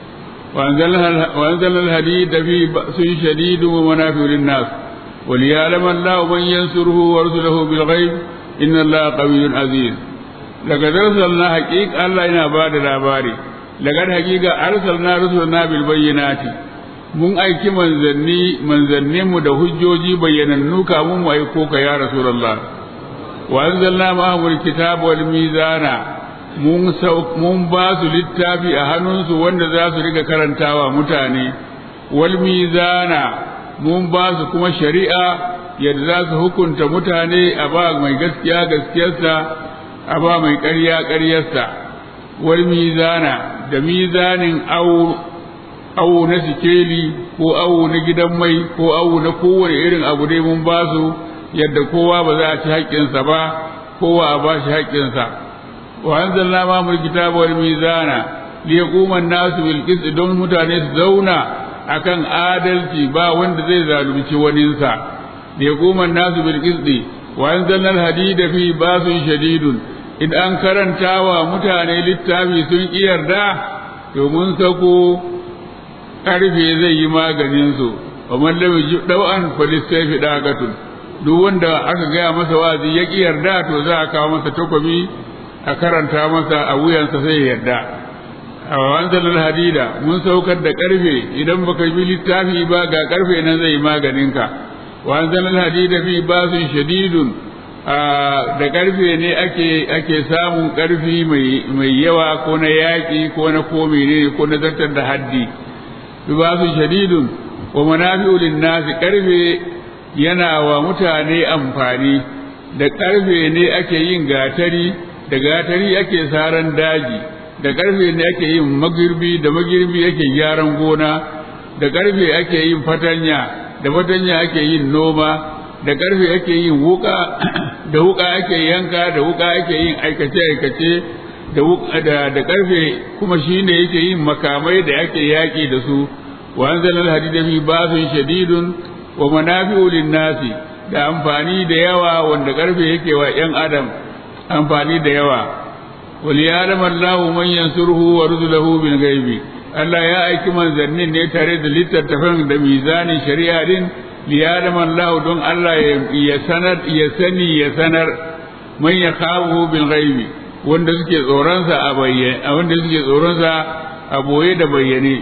وأنزلنا وأنزلنا الحديد فيه بأس شديد ومنافع للناس وليعلم الله من ينصره ورسله بالغيب إن الله قوي عزيز لقد أرسلنا حقيقة الله إنا بعد الأباري لقد حقيقة أرسلنا رسلنا بالبينات mun aiki manzanni manzanninmu da hujjoji bayyanannu kamun mu aiko ka ya rasulullah wa anzalna ma'ahumul kitaba wal mizana mun mun ba su littafi a hannunsu wanda za su riga karantawa mutane wal mizana mun ba su kuma shari'a yadda za su hukunta mutane a ba mai gaskiya gaskiyarsa a ba mai ƙarya ƙaryarsa wal mizana da mizanin aur awo na sikeli ko awo na gidan mai ko awo na kowane irin abu dai mun ba su yadda kowa ba za a ci haƙƙinsa ba kowa a ba shi haƙƙinsa wa anzalna ma mul kitaba wal mizana li yaquma an-nasu bil qist don mutane su zauna akan adalci ba wanda zai zalunci waninsa li yaquma an-nasu bil qist wa anzalna al-hadida fi basun shadidun in an karantawa mutane littafi sun yarda to mun sako karfe zai yi maganin su wa man lam yajib daw'an falistafi daqatun duk wanda aka gaya masa wazi ya ki yarda to za a kawo masa takobi a karanta masa a wuyansa sai ya yarda a wanzal hadida mun saukar da karfe idan baka bi littafi ba ga karfe nan zai maganin ka wanzal hadida fi basun shadidun da karfe ne ake ake samun karfi mai mai yawa ko na yaki ko na ko ne ko na zartar da haddi bibasu shadidun wa manafi'u linnasi karfe yana wa mutane amfani da karfe ne ake yin gatari da gatari ake saran daji da karfe ne ake yin magirbi da magirbi ake gyaran gona da karfe ake yin fatanya da fatanya ake yin noma da karfe ake yin wuka da wuka ake yanka da wuka ake yin aikace aikace da da karfe kuma shine yake yin makamai da ake yaki da su wa anzala al-hadida fi ba'sin shadidun wa manafi'u lin-nasi da amfani da yawa wanda karfe yake wa yan adam amfani da yawa wal ya'lamu Allahu man yansuruhu wa rusuluhu bil ghaibi Allah ya aiki manzannin ne tare da littattafan da mizanin shari'a din liya'lamu Allahu don Allah ya sanar ya sani ya sanar man yakhafu bil ghaibi wanda suke tsoronsa a bayyane wanda suke tsoronsa a boye da bayyane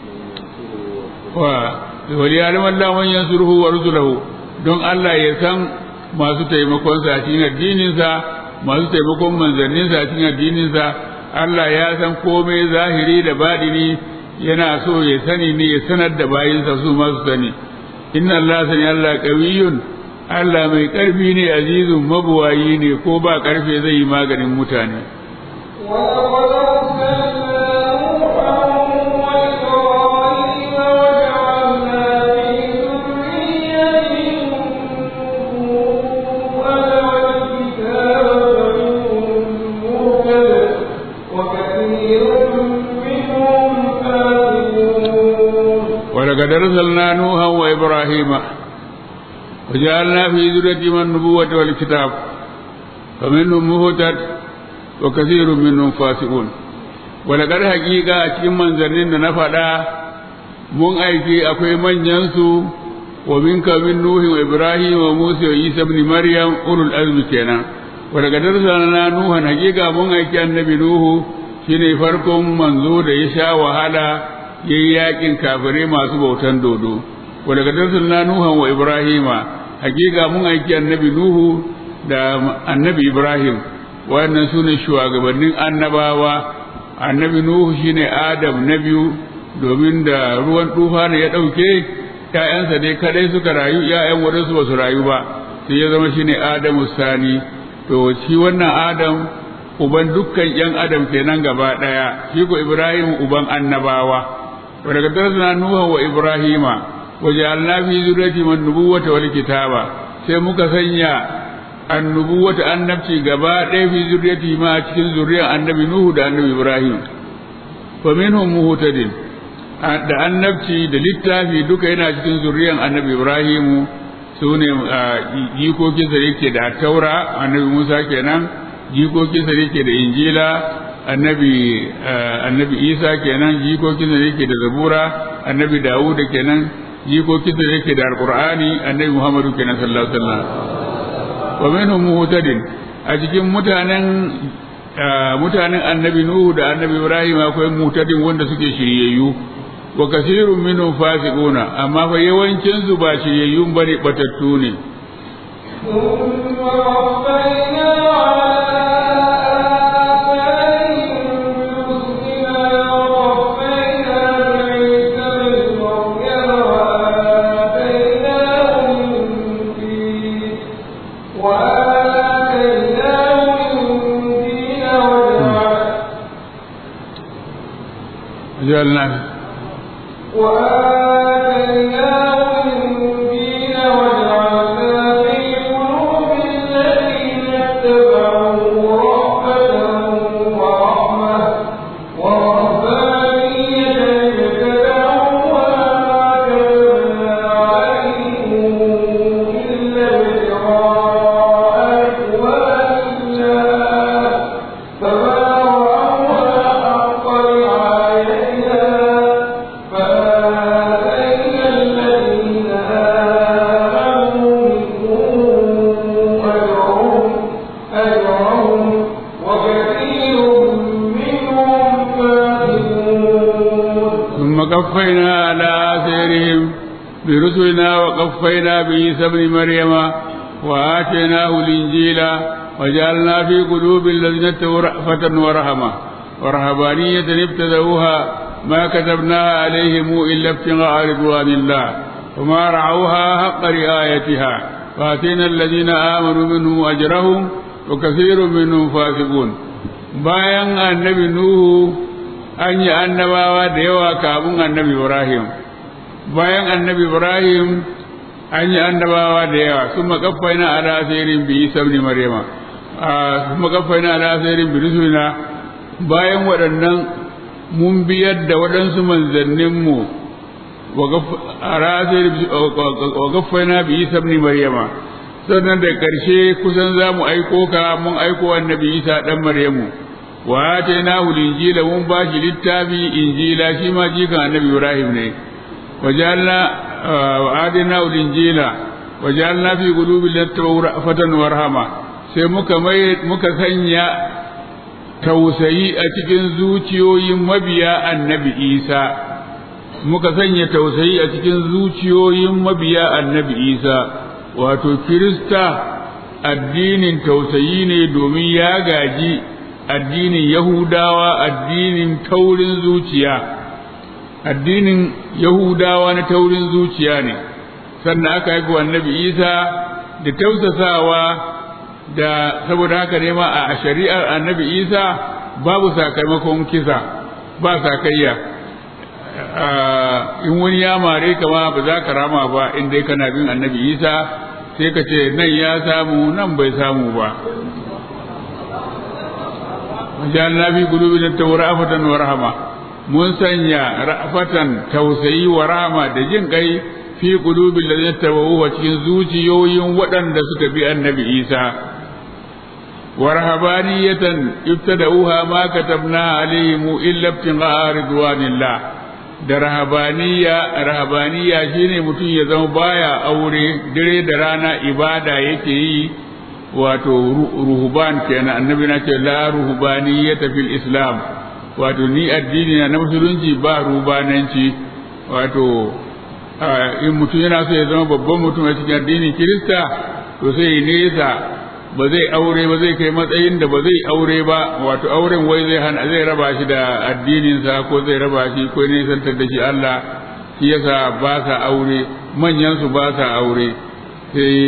wa wali alim Allah man yansuruhu wa rusulahu don Allah ya san masu taimakon sa a cikin addinin sa masu taimakon manzannin sa a cikin addinin sa Allah ya san komai zahiri da badini yana so ya sani ne ya sanar da bayinsa su masu sani inna Allah sani Allah qawiyyun Allah mai ƙarfi ne azizun mabuwayi ne ko ba ƙarfe zai yi maganin mutane. ولقد أرسلنا نوحا وإبراهيم وجعلنا في ذريتهما النبوة والكتاب فمنهم مهتد وكثير منهم فاسقون ولقد حقيقة أتكلم من زرين نفدا mun aiki akwai manyansu wa minka min nuhin wa ibrahim wa musa wa isa ibn maryam ulul azmi kenan wa daga darsana nuhan hakika mun aiki annabi nuhu shine farkon manzo da ya sha wahala yayi yakin kafirai masu bautan dodo wa daga arsalna nuhan wa ibrahima hakika mun aiki annabi nuhu da annabi ibrahim wayannan sune shugabannin annabawa annabi nuhu shine adam na biyu domin da ruwan tufa ne ya ɗauke ‘ya'yansa dai kadai suka rayu ‘ya'yan waɗansu ba su rayu ba sai ya zama shine adamu sani to shi wannan adam uban dukkan ‘yan adam kenan gaba ɗaya shi ko ibrahim uban annabawa wa daga darasna nuha wa ibrahima wa ja'alna fi zurriyati man nubuwata wal kitaba sai muka sanya annubuwata annabci gaba ɗaya fi zurriyati ma cikin zuriyar annabi nuhu da annabi ibrahim fa minhum muhtadin da annabci da littafi duka yana cikin zuriyar annabi ibrahimu su ne jikokinsa yake da taura annabi musa kenan jikokinsa yake da injila annabi annabi isa kenan jikokinsa yake da zabura annabi dawuda kenan jikokinsa yake da alqur'ani annabi muhammadu kenan sallallahu alaihi wasallam wa minhum muhtadin a cikin mutanen mutanen annabi nuhu da annabi ibrahim akwai muhtadin wanda suke shiryayyu wa kasirun minhum fasiquna amma fa yawancin su ba shiryayyun bane batattu ne ثم وصينا على جعلنا وآتيناه الدين وجعلنا في قلوب الذين اتبعوه رأفة ورحمة ورهبانية ابتدعوها ما كتبنا عليهم إلا ابتغاء رضوان الله فما رأوها حق رعايتها فآتينا الذين آمنوا منهم أجرهم أجرهم وكثير منهم فاسقون ثم قفينا على آثارهم برسلنا وقفينا بعيسى ابن مريم وآتيناه الإنجيل وجعلنا في قلوب الذين اتقوا رأفة ورحمة ورهبانية ابتدأوها ما كتبناها عليهم إلا ابتغاء رضوان الله وما رعوها حق رعايتها فآتينا الذين آمنوا منهم أجرهم وكثير منهم فاسقون bayan annabi Nuhu an yi annabawa da yawa kafin annabi Ibrahim bayan annabi Ibrahim an yi annabawa da yawa sun makaffaina ala asirin bi Isa ibn Maryama sun makaffaina ala asirin bi rusulina bayan waɗannan mun biyar da waɗansu manzanninmu wa gaffaina bi Isa ibn Maryama sannan da ƙarshe kusan za mu aiko ka mun aiko annabi Isa ɗan Maryamu wa atainahu injila mun ba shi littafi injila shi ma jikan annabi Ibrahim ne wa ja'alna wa atainahu injila wa ja'alna fi qulubi lattabau ra'fatan wa rahama sai muka mai muka sanya tausayi a cikin zuciyoyin mabiya annabi Isa muka sanya tausayi a cikin zuciyoyin mabiya annabi Isa wato Kirista addinin tausayi ne domin ya gaji addinin Yahudawa addinin taurin zuciya addinin Yahudawa na taurin zuciya ne sannan aka haifi annabi Isa da tausasawa da saboda haka ne ma a shari'ar annabi Isa babu sakamakon kisa ba sakayya in wani ya mare ka ma ba za ka rama ba in dai kana bin annabi Isa sai ka ce nan ya samu nan bai samu ba wajen fi gulubi da taurafatan wa rahama mun sanya ra'afatan tausayi wa rahama da jin kai fi gulubi da zai tabawu cikin zuciyoyin waɗanda suka bi annabi isa wa rahabaniyatan ibtada'uha ma katabna alaihim illa ibtigha'a ridwanillah da rahabaniya rahabaniya shine mutum ya zama baya aure dare da rana ibada yake yi wato ruhuban kenan annabi na ce la ruhubaniyata fil islam wato ni addini na musulunci ba rubananci wato in mutum yana so ya zama babban mutum a cikin addinin kirista to sai ya nesa ba zai aure ba zai kai matsayin da ba zai aure ba wato auren wai zai hana zai raba shi da addininsa ko zai raba shi ko ne santar da shi Allah shi yasa ba sa aure manyan su ba sa aure sai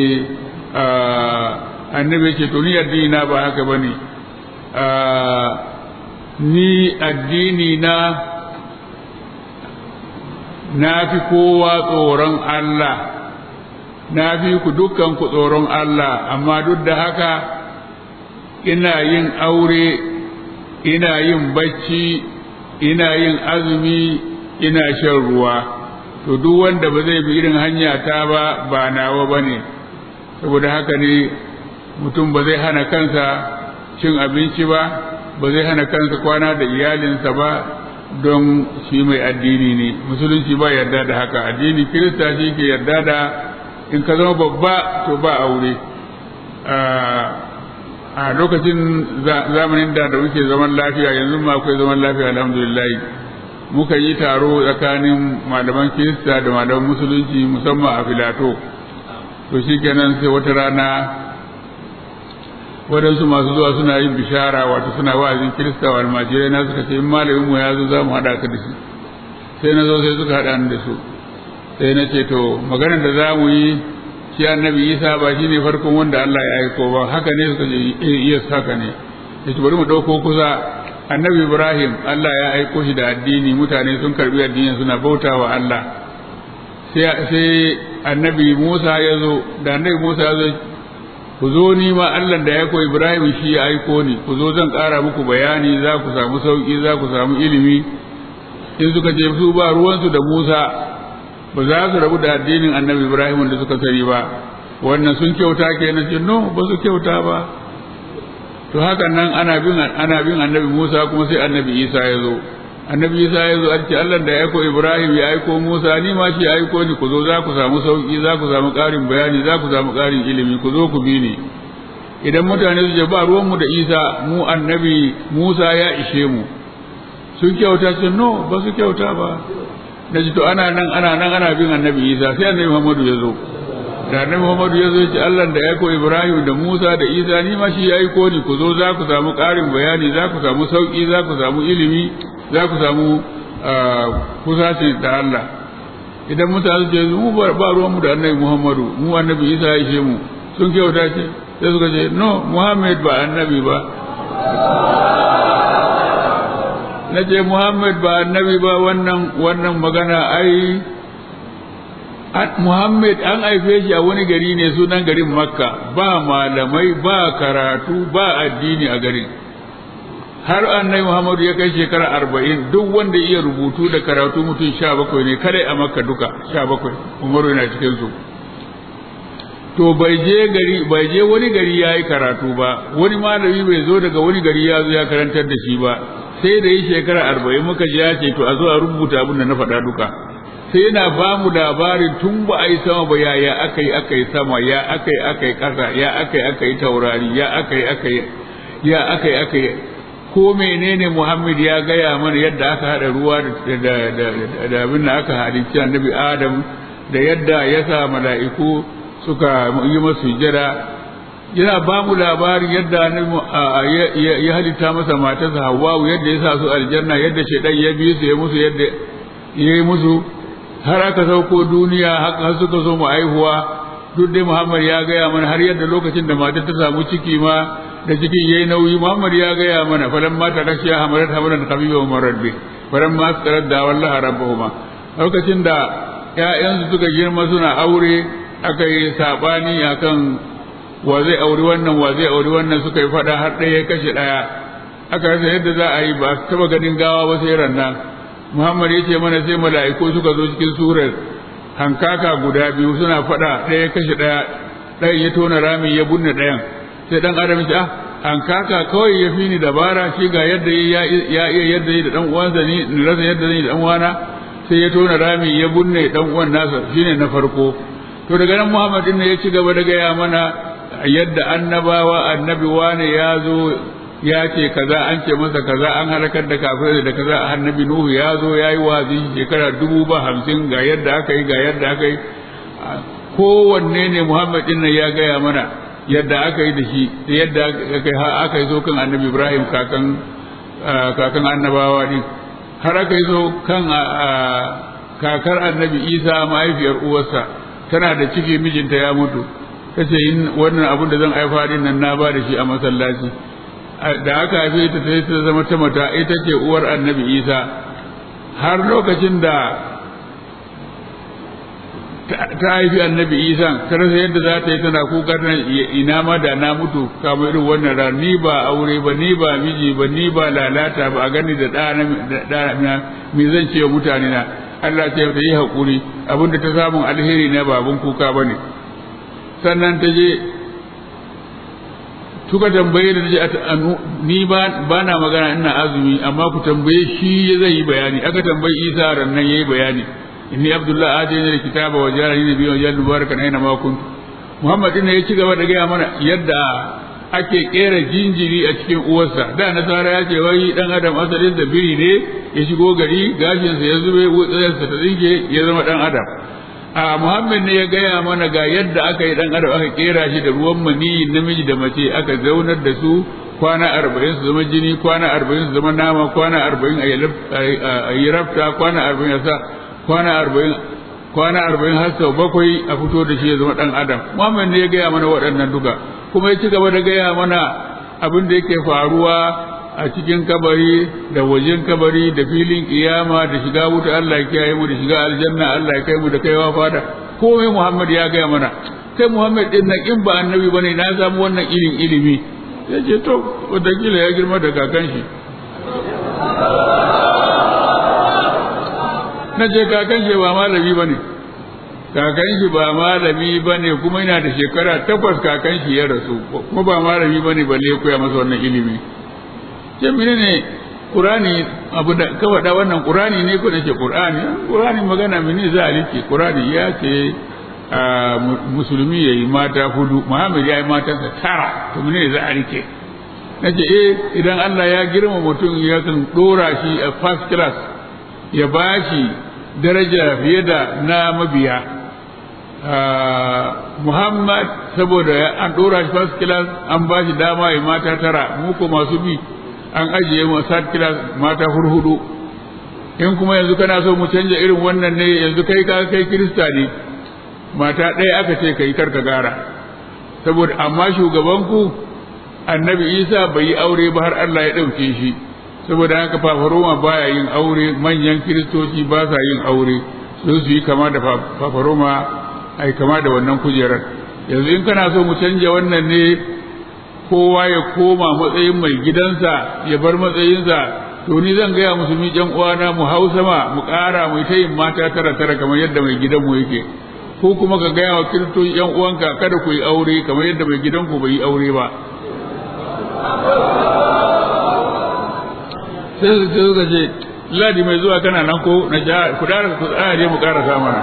annabi ce to ni addini na ba haka bane ni addini na na fi kowa tsoron Allah na fi ku dukkan ku tsoron Allah amma duk da haka ina yin aure ina yin bacci ina yin azumi ina shan ruwa to duk wanda ba zai bi irin hanya ta ba ba nawa ba ne saboda haka ne mutum ba zai hana kansa cin abinci ba ba zai hana kansa kwana da iyalinsa ba don shi mai addini ne musulunci ba yarda da haka addini kirista shi ke yarda da in ka zama babba to ba aure a lokacin zamanin da da muke zaman lafiya yanzu ma akwai zaman lafiya alhamdulillah muka yi taro tsakanin malaman kirista da malaman musulunci musamman a filato to shi kenan sai wata rana waɗansu masu zuwa suna yin bishara wato suna wa'azin kirista wa almajirai na suka ce in malamin mu ya zo za mu haɗa ka da shi sai na zo sai suka haɗa ni da su sai na ce to maganar da za mu yi shi annabi isa ba shi ne farkon wanda Allah ya aiko ba haka ne suka ce yes haka ne ya ce bari mu ɗauko kusa annabi ibrahim Allah ya aiko shi da addini mutane sun karbi addinin suna bauta wa Allah sai annabi musa ya zo da annabi musa ya zo ku zo ni ma Allah da ya aiko ibrahim shi ya aiko ni ku zo zan ƙara muku bayani za ku samu sauƙi za ku samu ilimi in suka ce su ba ruwansu da musa ba za su rabu da addinin annabi ibrahim da suka sani ba wannan sun kyauta kenan ce no ba su kyauta ba to hakan nan ana bin ana bin annabi musa kuma sai annabi isa ya zo annabi isa ya zo ce allah da ya aiko ibrahim ya aiko musa ni ma shi ya aiko ni ku zo za ku samu sauki za ku samu ƙarin bayani za ku samu ƙarin ilimi ku zo ku bi ni idan mutane su ce ba ruwanmu da isa mu annabi musa ya ishe mu sun kyauta ce no ba su kyauta ba da to ana nan ana nan ana bin annabi isa sai annabi muhammadu ya zo da annabi muhammadu ya zo ce allah da ya ko ibrahim da musa da isa ni ma shi ya aiko ni ku zo za ku samu ƙarin bayani za ku samu sauƙi za ku samu ilimi za ku samu kusaci da allah idan mutane ce mu ba ruwan mu da annabi muhammadu mu annabi isa ya ishe mu sun kyauta ce sai suka ce no muhammad ba annabi ba na ce Muhammad ba annabi ba wannan wannan magana ai Muhammad an haife shi a wani gari ne sunan garin Makka ba malamai ba karatu ba addini a garin har annabi Muhammadu ya kai shekara arba'in duk wanda iya rubutu da karatu mutum sha bakwai ne kadai a Makka duka sha bakwai Umaru yana cikin su to bai je gari bai je wani gari ya yi karatu ba wani malami bai zo daga wani gari ya zo ya karantar da shi ba sai da yi shekara arba'in muka ji ya ce to a zo a rubuta abin da na faɗa duka sai yana ba mu labarin tun ba a yi sama ba ya ya aka yi aka yi sama ya aka yi aka yi ƙasa ya aka yi aka yi taurari ya aka yi aka yi ya aka yi aka yi ko menene Muhammad ya gaya mana yadda aka haɗa ruwa da abin da aka halicci annabi Adam da yadda ya sa mala'iku suka yi masu jira yana ba mu labarin yadda ya halitta masa matarsa Hawwa yadda ya sa su aljanna yadda shaidan ya bi su ya musu yadda ya yi musu har aka sauko duniya har suka zo mu aihuwa duk dai Muhammad ya gaya mana har yadda lokacin da matar ta samu ciki ma da cikin yayi nauyi Muhammad ya gaya mana falan ma ta rashiya hamarat hamaran habiba umar bi falan ma askarat da wallahi rabbuhuma lokacin da ƴaƴansu suka girma suna aure aka yi sabani akan wa zai auri wannan wa zai auri wannan suka yi fada har ɗaya ya kashe ɗaya aka rasa yadda za a yi ba taba ganin gawa ba sai ranna Muhammad ya ce mana sai mala'iku suka zo cikin surar hankaka guda biyu suna fada ɗaya ya kashe ɗaya ɗayan ya tona rami ya bunne ɗayan sai dan adam ce ah hankaka kawai ya fi ni dabara shi ga yadda ya iya yadda yi da dan uwansa ni ni rasa yadda zan yi da dan uwana sai ya tona rami ya bunne dan uwan nasa shine na farko to daga nan Muhammad din ya ci gaba da gaya mana yadda annabawa annabi wane ya zo ya ce kaza an ce masa kaza an halakar da kafirai da kaza annabi nuhu ya zo ya yi wazi shekara dubu ba hamsin ga yadda aka yi ga yadda aka yi kowanne ne muhammad din nan ya gaya mana yadda aka yi da shi da yadda aka yi aka yi zo kan annabi ibrahim kakan kakan annabawa din har aka yi zo kan kakar annabi isa mahaifiyar uwarsa tana da ciki mijinta ya mutu ta ce wannan abin da zan haifa din nan na ba da shi a masallaci da aka haife ta sai ta zama ta mata ita ce uwar annabi isa har lokacin da ta haifi annabi isa ta rasa yadda za ta yi tana kuka tana ina ma da na mutu kama irin wannan ran ni ba aure ba ni ba miji ba ni ba lalata ba a gani da ɗana me zan ce wa mutane na Allah ta yi haƙuri abinda ta samun alheri na babun kuka ba ne sannan ta je suka tambaye da je ni ba na magana ina azumi amma ku tambaye shi zai yi bayani aka tambayi isa rannan yayi bayani inni abdullah atayni alkitaba wa jarani nabiyyan wa jallu barakan aina ma kuntu muhammad ne ya ci gaba da gaya mana yadda ake kera jinjiri a cikin uwarsa da nasara ya ce wai dan adam asalin da biri ne ya shigo gari gashinsa ya zube wutsayarsa ta tsinke ya zama dan adam a muhammad ne ya gaya mana ga yadda aka yi dan adam aka kera shi da ruwan maniyi namiji da mace aka zaunar da su kwana arba'in su zama jini kwana arba'in su zama nama kwana arba'in a yi rafta kwana arba'in a sa kwana arba'in kwana arba'in har sau bakwai a fito da shi ya zama dan adam muhammad ne ya gaya mana waɗannan duka kuma ya ci gaba da gaya mana abin da yake faruwa a cikin kabari da wajen kabari da filin kiyama da shiga wuta Allah ya kiyaye mu da shiga aljanna Allah ya kai mu da kaiwa fada komai Muhammad ya gaya mana kai Muhammad din nan in ba annabi bane na samu wannan irin ilimi ya ce to wataƙila ya girma da kakan shi na ce kakan shi ba malami bane kakan shi ba malami bane kuma yana da shekara takwas kakan shi ya rasu kuma ba malami bane balle ya koya masa wannan ilimi ce mene ne ƙurani abu da ka faɗa wannan ƙurani ne ko ce ƙurani ƙurani magana mene za a rike ƙurani ya ce musulmi ya yi mata hudu muhammad ya yi matansa tara to mene za a rike na ce eh idan allah ya girma mutum ya kan ɗora shi a first class ya ba shi daraja fiye da na mabiya muhammad saboda an ɗora shi first class an ba shi dama ya mata tara mu ko masu bi an ajiye mu sat kila mata hurhudu in kuma yanzu kana so mu canja irin wannan ne yanzu kai ka kai kirista ne mata ɗaya aka ce kai karka gara saboda amma shugaban ku annabi isa bai yi aure ba har Allah ya ɗauke shi saboda haka fafaroma baya yin aure manyan kiristoci ba sa yin aure su su yi kama da fafaroma ai kama da wannan kujerar yanzu in kana so mu canja wannan ne kowa ya koma matsayin mai gidansa ya bar matsayinsa to ni zan gaya musulmi jan uwana mu hau sama mu ƙara mu ta yin mata tara tara kamar yadda mai gidanmu yake ko kuma ka gaya wa kiristoci yan uwanka kada ku yi aure kamar yadda mai gidanku bai yi aure ba sai su ce suka ce ladi mai zuwa kana nan ko na ja ku dara ku tsaya je mu ƙara samana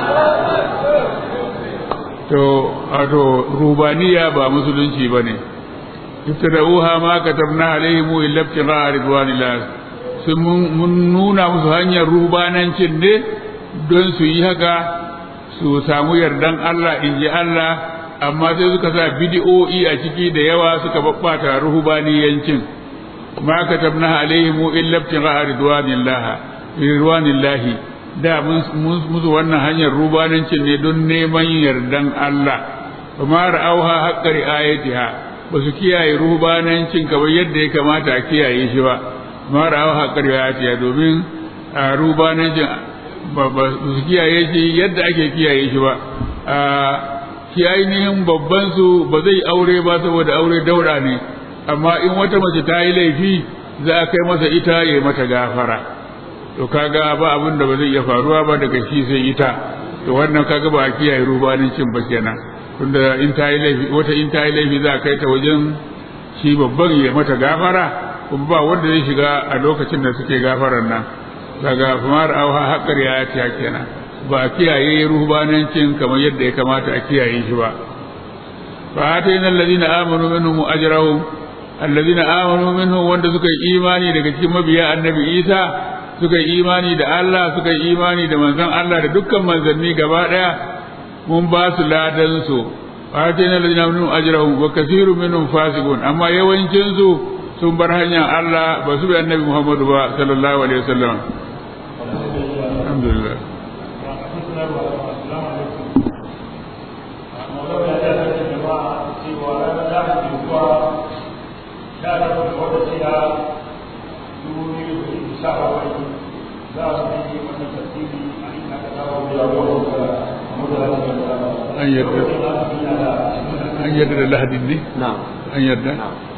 to wato rubaniya ba musulunci ba ne ibtada'uha ma katabna alaihim illa ibtigha'a ridwanillah sun mun nuna musu hanyar rubanancin ne don su yi haka su samu yardan Allah in ji Allah amma sai suka sa bidi'o'i a ciki da yawa suka babbata ruhubaniyancin ma katabna alaihim illa ibtigha'a ridwanillah ridwanillah da mun musu wannan hanyar rubanancin ne don neman yardan Allah kuma ra'auha haqqa ri'ayatiha ba su kiyaye rubanancin kamar yadda ya kamata a kiyaye shi ba ma ra'auha haqqa ri'ayatiha domin rubanancin ba su kiyaye shi yadda ake kiyaye shi ba shi ainihin babban su ba zai aure ba saboda aure daura ne amma in wata mace ta yi laifi za a kai masa ita ya mata gafara to kaga ba abin da ba zai iya faruwa ba daga shi sai ita to wannan kaga ba a kiyaye rubanancin ba kenan tunda in ta yi laifi wata in ta yi laifi za a kai ta wajen shi babban ya mata gafara kuma ba wanda zai shiga a lokacin da suke gafarar nan daga famar auha haƙar ya ta kenan ba a kiyaye rubanancin kamar yadda ya kamata a kiyaye shi ba fa atayna alladhina amanu minhum ajrahum alladhina amanu minhum wanda suka yi imani daga cikin mabiya annabi Isa suka yi imani da Allah suka yi imani da manzon Allah da dukkan manzanni gaba daya mun ba su ladan su fatina alladhina amanu ajrahum wa kathirun minhum fasiqun amma yawancin su sun bar hanyar Allah ba su bi annabi Muhammadu ba sallallahu alaihi wasallam alhamdulillah an yarda an yarda da lahadin ne na'am an yarda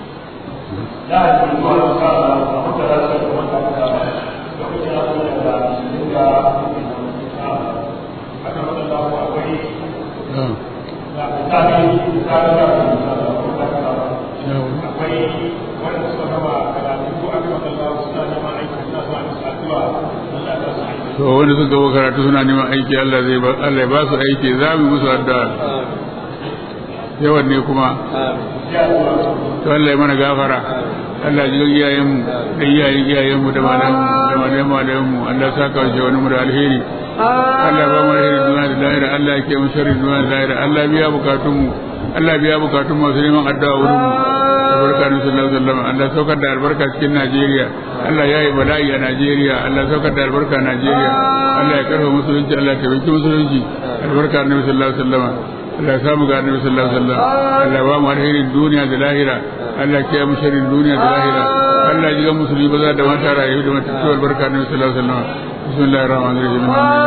to wanda suka gaba karatu suna neman aiki Allah zai ba Allah ya ba su aiki za mu musu addu'a yawan ne kuma to Allah ya mana gafara Allah ji iyayenmu da iyayen iyayenmu da malamu da malamu malamu Allah ya saka wa wani mu da alheri Allah ba mu alheri duniya da lahira Allah ya ke mu sharri duniya da lahira Allah biya bukatun mu Allah biya bukatun masu neman addu'a wurin mu albarka na sallallahu alaihi wasallam Allah saukar da albarka cikin Najeriya Allah ya yi bala'i a Najeriya Allah saukar da albarka a Najeriya Allah ya karfa musulunci Allah ya taimaki musulunci albarka na sallallahu alaihi wasallam Allah ya samu ga annabi sallallahu alaihi wasallam Allah ba mu alherin duniya da lahira Allah ya mu sharrin duniya da lahira Allah ya ji musulmi ba za da mata rayu da mata tuwar barka annabi sallallahu alaihi wasallam bismillahir rahmanir rahim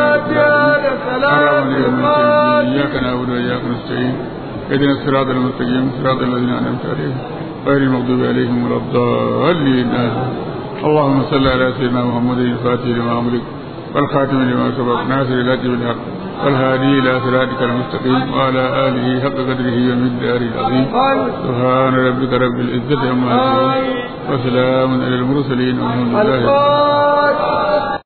iyyaka na'budu wa iyyaka nasta'in اهدنا الصراط المستقيم صراط الذين انعمت عليهم غير المغضوب عليهم ولا الضالين اللهم صل على سيدنا محمد الفاتح لما امرك والخاتم لما سبق ناصر الهدي بالحق والهادي الى صراطك المستقيم وعلى اله حق قدره ومقداره العظيم سبحان ربك رب العزه عما يصفون وسلام على المرسلين والحمد لله رب العالمين